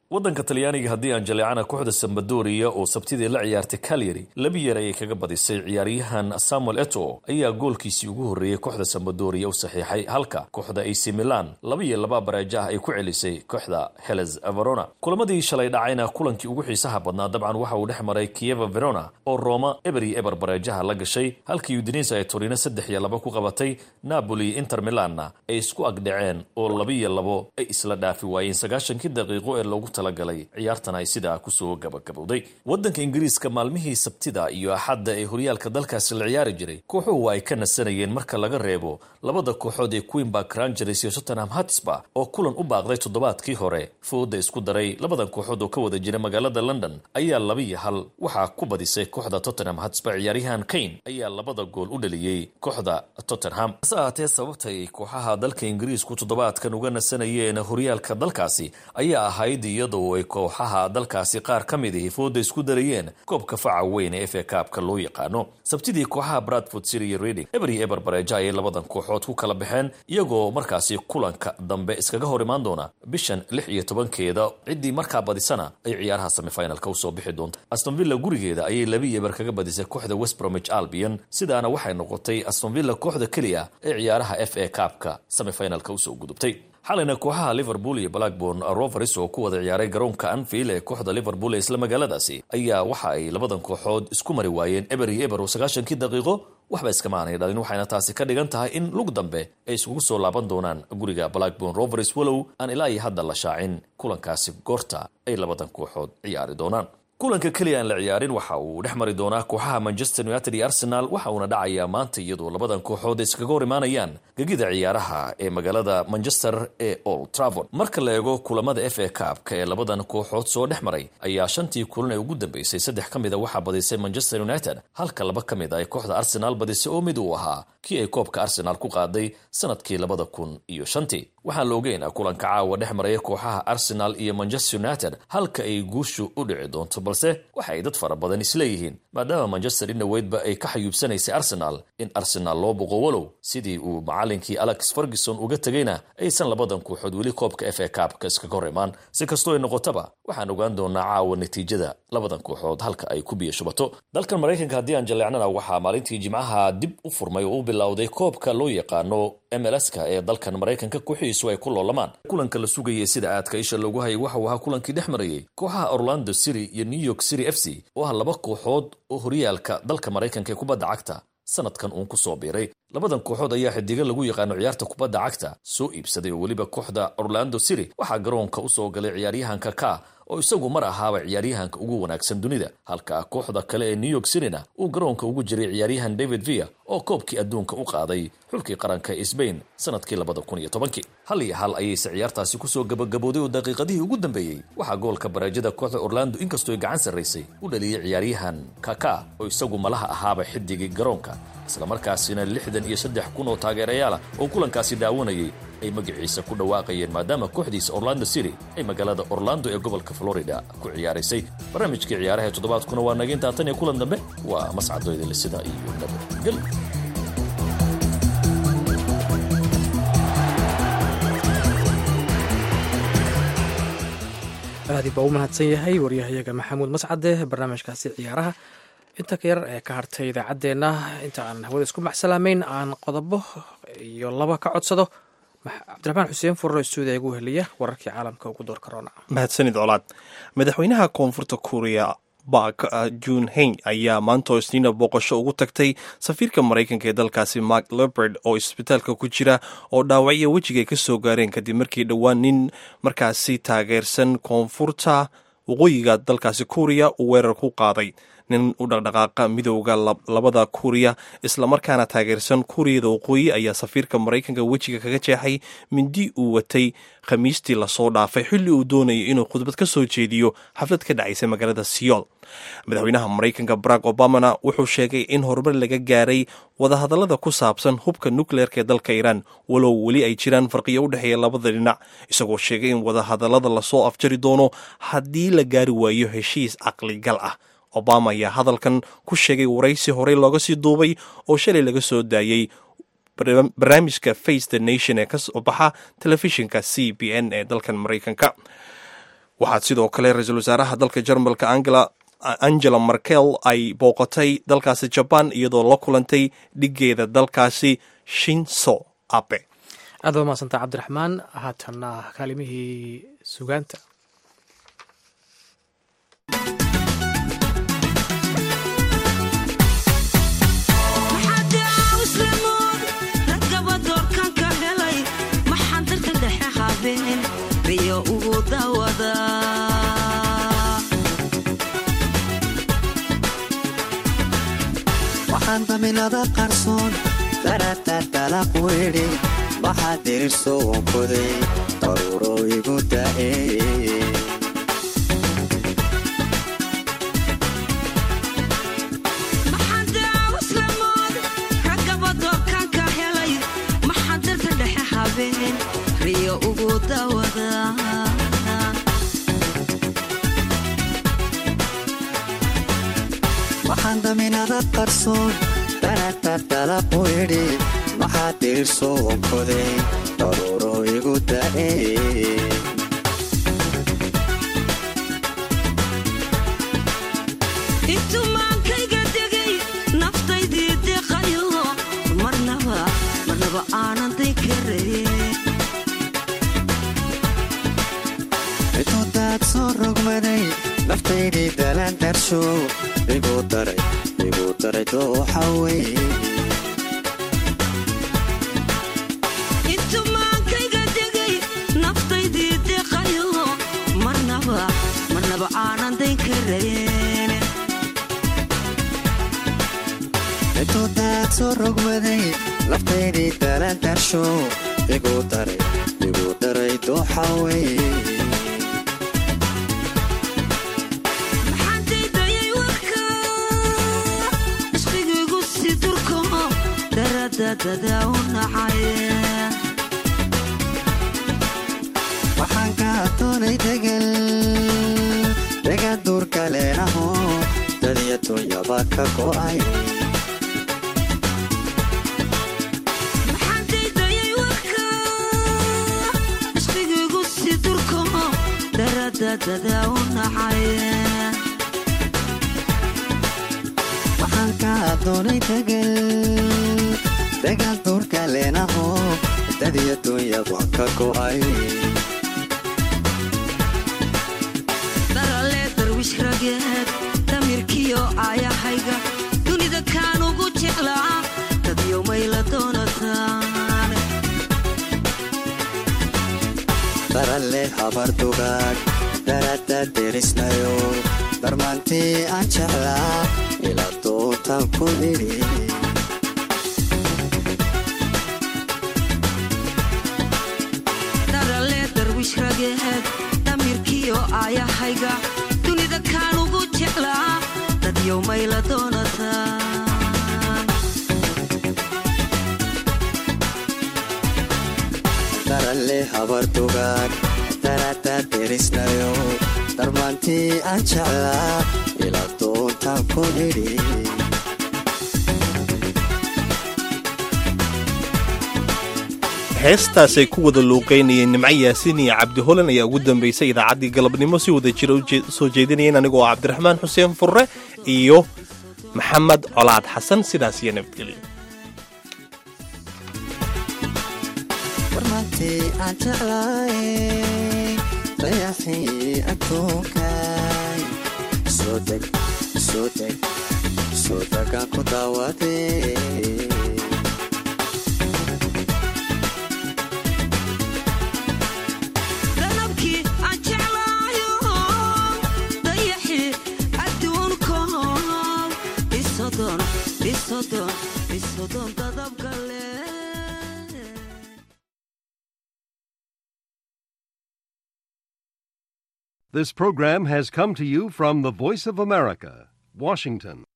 waddanka talyaaniga haddii aan jaleecana kooxda sambadoria oo sabtidii la ciyaartay calyary laba yeer ayay kaga badisay ciyaaryahan samuel eto ayaa goolkiisii ugu horreeyey kooxda sambadoria u saxiixay halka kooxda ac milan laba iyo laba bareejo ah ay ku celisay kooxda heles verona kulamadii shalay dhacayna kulankii ugu xiisaha badnaa dabcan waxa uu dhex maray kieva verona oo roma eber iyo eber bareejaha la gashay halkii udinisa ay torino saddex iyo laba ku qabatay napoli inter milanna ay isku agdhaceen oo laba iyo labo ay isla dhaafi waayeen sagaashankii daqiiqo ee loogu talagalay ciyaartan ay sidaa kusoo gabagabowday waddanka ingiriiska maalmihii sabtida iyo axadda ee horyaalka dalkaasi la ciyaari jiray kooxuhu ay ka nasanayeen marka laga reebo labada kooxood ee queenbark rangers iyo tottenham hatsba oo kulan u baaqday toddobaadkii hore fooda isku daray labadan kooxood oo ka wada jira magaalada london ayaa laba iyo hal waxaa ku badisay kooxda tottenham hatsba ciyaaryahan kane ayaa labada gool u dhaliyey kooxda tottenham hase ahaatee sababtay kooxaha dalka ingiriisku toddobaadkan uga nasanayeen horyaalka dalkaasi ayaa ahayd iyadoo ay kooxaha dalkaasi qaar ka mid ahi fooda isku darayeen koobka faca weyn ee fa kaabka loo yaqaano sabtidii kooxaha bradford city iyo reading eber iyo eber bareeja ayay labadan kooxood ku kala baxeen iyagoo markaasi kulanka dambe iskaga hor imaan doona bishan lix iyo tobankeeda ciddii markaa badisana ay ciyaaraha semifinalka usoo bixi doonta astonvilla gurigeeda ayay laba iyo eber kaga badisay kooxda west bromich albion sidaana waxay noqotay astonvilla kooxda keliya ee ciyaaraha f a kaabka semifinalka usoo gudubtay xalayna kooxaha liverpool iyo blackborn rovers oo ku wada ciyaaray garoonka anfield ee kooxda liverpool ee isla magaaladaasi ayaa waxa ay labadan kooxood isku mari waayeen eber iyo eber oo sagaashankii daqiiqo waxba iskama aanay dhalin waxayna taasi ka dhigan tahay in lug dambe ay iskugu soo laaban doonaan guriga blackborn rovers walow aan ilaa iyo hadda la shaacin kulankaasi goorta ay labadan kooxood ciyaari doonaan kulanka keliya aan la ciyaarin waxa uu dhex mari doonaa kooxaha manchester united iyo arsenal waxa uuna dhacayaa maanta iyadoo labadan kooxood iskaga hor imaanayaan gegida ciyaaraha ee magaalada manchester ee old travord marka la eego kulamada f a kaabka ee labadan kooxood soo dhex maray ayaa shantii kulan ee ugu dambeysay saddex ka mid a waxaa badisay manchester united halka laba ka mid a ay kooxda arsenal badisay oo mid uu ahaa kii ay koobka arsenal ku qaaday sanadkii labada kun iyo shantii waxaan la ogeyn kulanka caawa dhex maraya kooxaha arsenal iyo manchester united halka ay guushu u dhici doonto balse waxa ay dad fara badan isleeyihiin maadaama manchester inaweydba ay ka xayuubsanaysay arsenal in arsenal loo boqo walow sidii uu macalinkii alex ferguson uga tegayna aysan labadan kooxood weli koobka f a kaabka iskaga hor imaan si kastoo ay noqotaba waxaan ogaan doonaa caawa natiijada labadan kooxood halka ay ku biyo shubato dalkan maraykanka haddii aan jaleecnana waxaa maalintii jimcaha dib u furmay oo u bilowday koobka loo yaqaano mlska ee dalkan maraykanka kooxihiisu ay ku loolamaan kulanka la sugayay sida aadka isha loogu hayay waxa uu ahaa kulankii dhex marayay kooxaha orlando city iyo new york city f c oo ah laba kooxood oo horyaalka dalka maraykanka ee kubadda cagta sanadkan uun kusoo biiray labadan kooxood ayaa xidigan lagu yaqaano ciyaarta kubadda cagta soo iibsaday oo weliba kooxda orlando city waxaa garoonka usoo galay ciyaaryahanka ka oo isagu mar ahaaba ciyaaryahanka ugu wanaagsan dunida halka kooxda kale ee new york cityna uu garoonka ugu jiray ciyaaryahan david via oo koobkii adduunka u qaaday xulkii qaranka ee sbain sanadkii labada kun iyo tobankii hal iyo hal ayayse ciyaartaasi kusoo gabagabowday oo daqiiqadihii ugu dambeeyey waxaa goolka bareejada kooxda orlando inkastoo ay gacan sarraysay u dhaliyey ciyaaryahan kaka oo isagu malaha ahaaba xidigii garoonka islamarkaasina lixdan iyo saddex kun oo taageerayaala oo kulankaasi daawanayay ay magaciisa ku dhawaaqayeen maadaama kooxdiisa orlando city ay magaalada orlando ee gobolka florida ku ciyaaraysay barnaamijkii ciyaaraha ee toddobaadkuna waa naga intaa tan iyo kulan dambe waa mascadoydale sida iyo nabadgel aadi baa u mahadsan yahay waryahayaga maxamuud mascade barnaamijkaasi ciyaaraha inta ka yar ee ka hartay idaacaddeenna inta aan hawada isku maxsalaamayn aan qodobo iyo laba ka codsado cabdiraxmaan xuseen furro stuudiya igu heliya wararkii caalamka ugu door corona mahadsanid colaad madaxweynaha koonfurta kuuriya bak jun heng ayaa maanta oo isniina booqasho ugu tagtay safiirka maraykanka ee dalkaasi mark leberd oo isbitaalka ku jira oo dhaawacyo wejiga ay ka soo gaareen kadib markii dhowaan nin markaasi taageersan koonfurta waqooyiga dalkaasi kuuriya uu weerar ku qaaday nin u dhaqdhaqaaqa midowda labada kuuriya islamarkaana taageersan kuuriyada waqooyi ayaa safiirka maraykanka wejiga kaga jeexay mindi uu watay khamiistii lasoo dhaafay xilli uu doonayay inuu khudbad ka soo jeediyo xaflad ka dhacaysa magaalada siyool madaxweynaha maraykanka barack obamana wuxuu sheegay in horumar laga gaaray wadahadallada ku saabsan hubka nukleerka ee dalka iiraan walow weli ay jiraan farqiyo u dhexeeya labada dhinac isagoo sheegay in wadahadallada lasoo afjari doono haddii la gaari waayo heshiis caqligal ah obama ayaa hadalkan ku sheegay waraysi horey looga sii duubay oo shalay laga soo daayey barnaamijka face the nation ee kasoo baxa telefishinka c b n ee dalkan maraykanka waxaa sidoo kale ra-iisul wasaaraha dalka jarmalka angela merkel ay booqatay dalkaasi jabaan iyadoo la kulantay dhigeeda dalkaasi shinso abe aad waa mahadsanta cabdiraxmaan haatanna kaalimihii sugaanta waxaan daminada qarsoon daratartalaq weydhi waxaa dirirso wankoday daruuro igu da'e riyo ugu dawada waxaan daminada qarsoon daratartalaq weydhi waxaa dirirso wankoday daruuro igu da'e intumaankayga degay naftaydii deqayo marnaba marnaba aanan day karaye intuu daad soo rogmaday naftaydii dalaan darsho igu daray igu daray dooxa wey intumaankayga degay naftaydii deqayo marnaba marnaba aanan dayn karayen intuu daad soo rogmaday naftaydii dalaan darsho igu daray igu daray dooxa wey maxaandaydayay warka ishqigiigu si durko daradadada u nacay waxaan ka doonay degal degan duurka leenaho dadiya dunyaba ka go'ay maxaandaydayay warka ishqigiigu si durko daradadada u nacay waxaan ka doonay degal degan duurka leenaho dadiya dunyaba ka go'ay darale darwish rageed damirkiyo aayahayga dunida kaan ugu jeclaa dadyo mayla doonataan daralle habar dugaag darada derisnayo darmaantii aan jeclaa ila dootan ku idhi darale darwish rageed damirkiyo aayahayga dunida kaan ugu jeclaa dadyo mayla doonataan daralle habar dugaag darada derisnayo darmaantii aan jeclaa ila dootan ku idhi heestaasay ku wada luuqaynayeen nimco yaasiin iyo cabdi holan ayaa ugu dambaysay idaacaddii galabnimo si wada jira u soo jeedinayeen anigoo cabdiraxmaan xuseen furre iyo maxamed colaad xasan sidaas iyo nabadgelyo darmaantii aan jeclaay dayaxii adduunkay soo deg soo deg soo degaan ku daawadee danabkii aan jeclaayo dayaxii adduunkow isodon isodon isodon dadabgale This program has come to you from the Voice of America, Washington.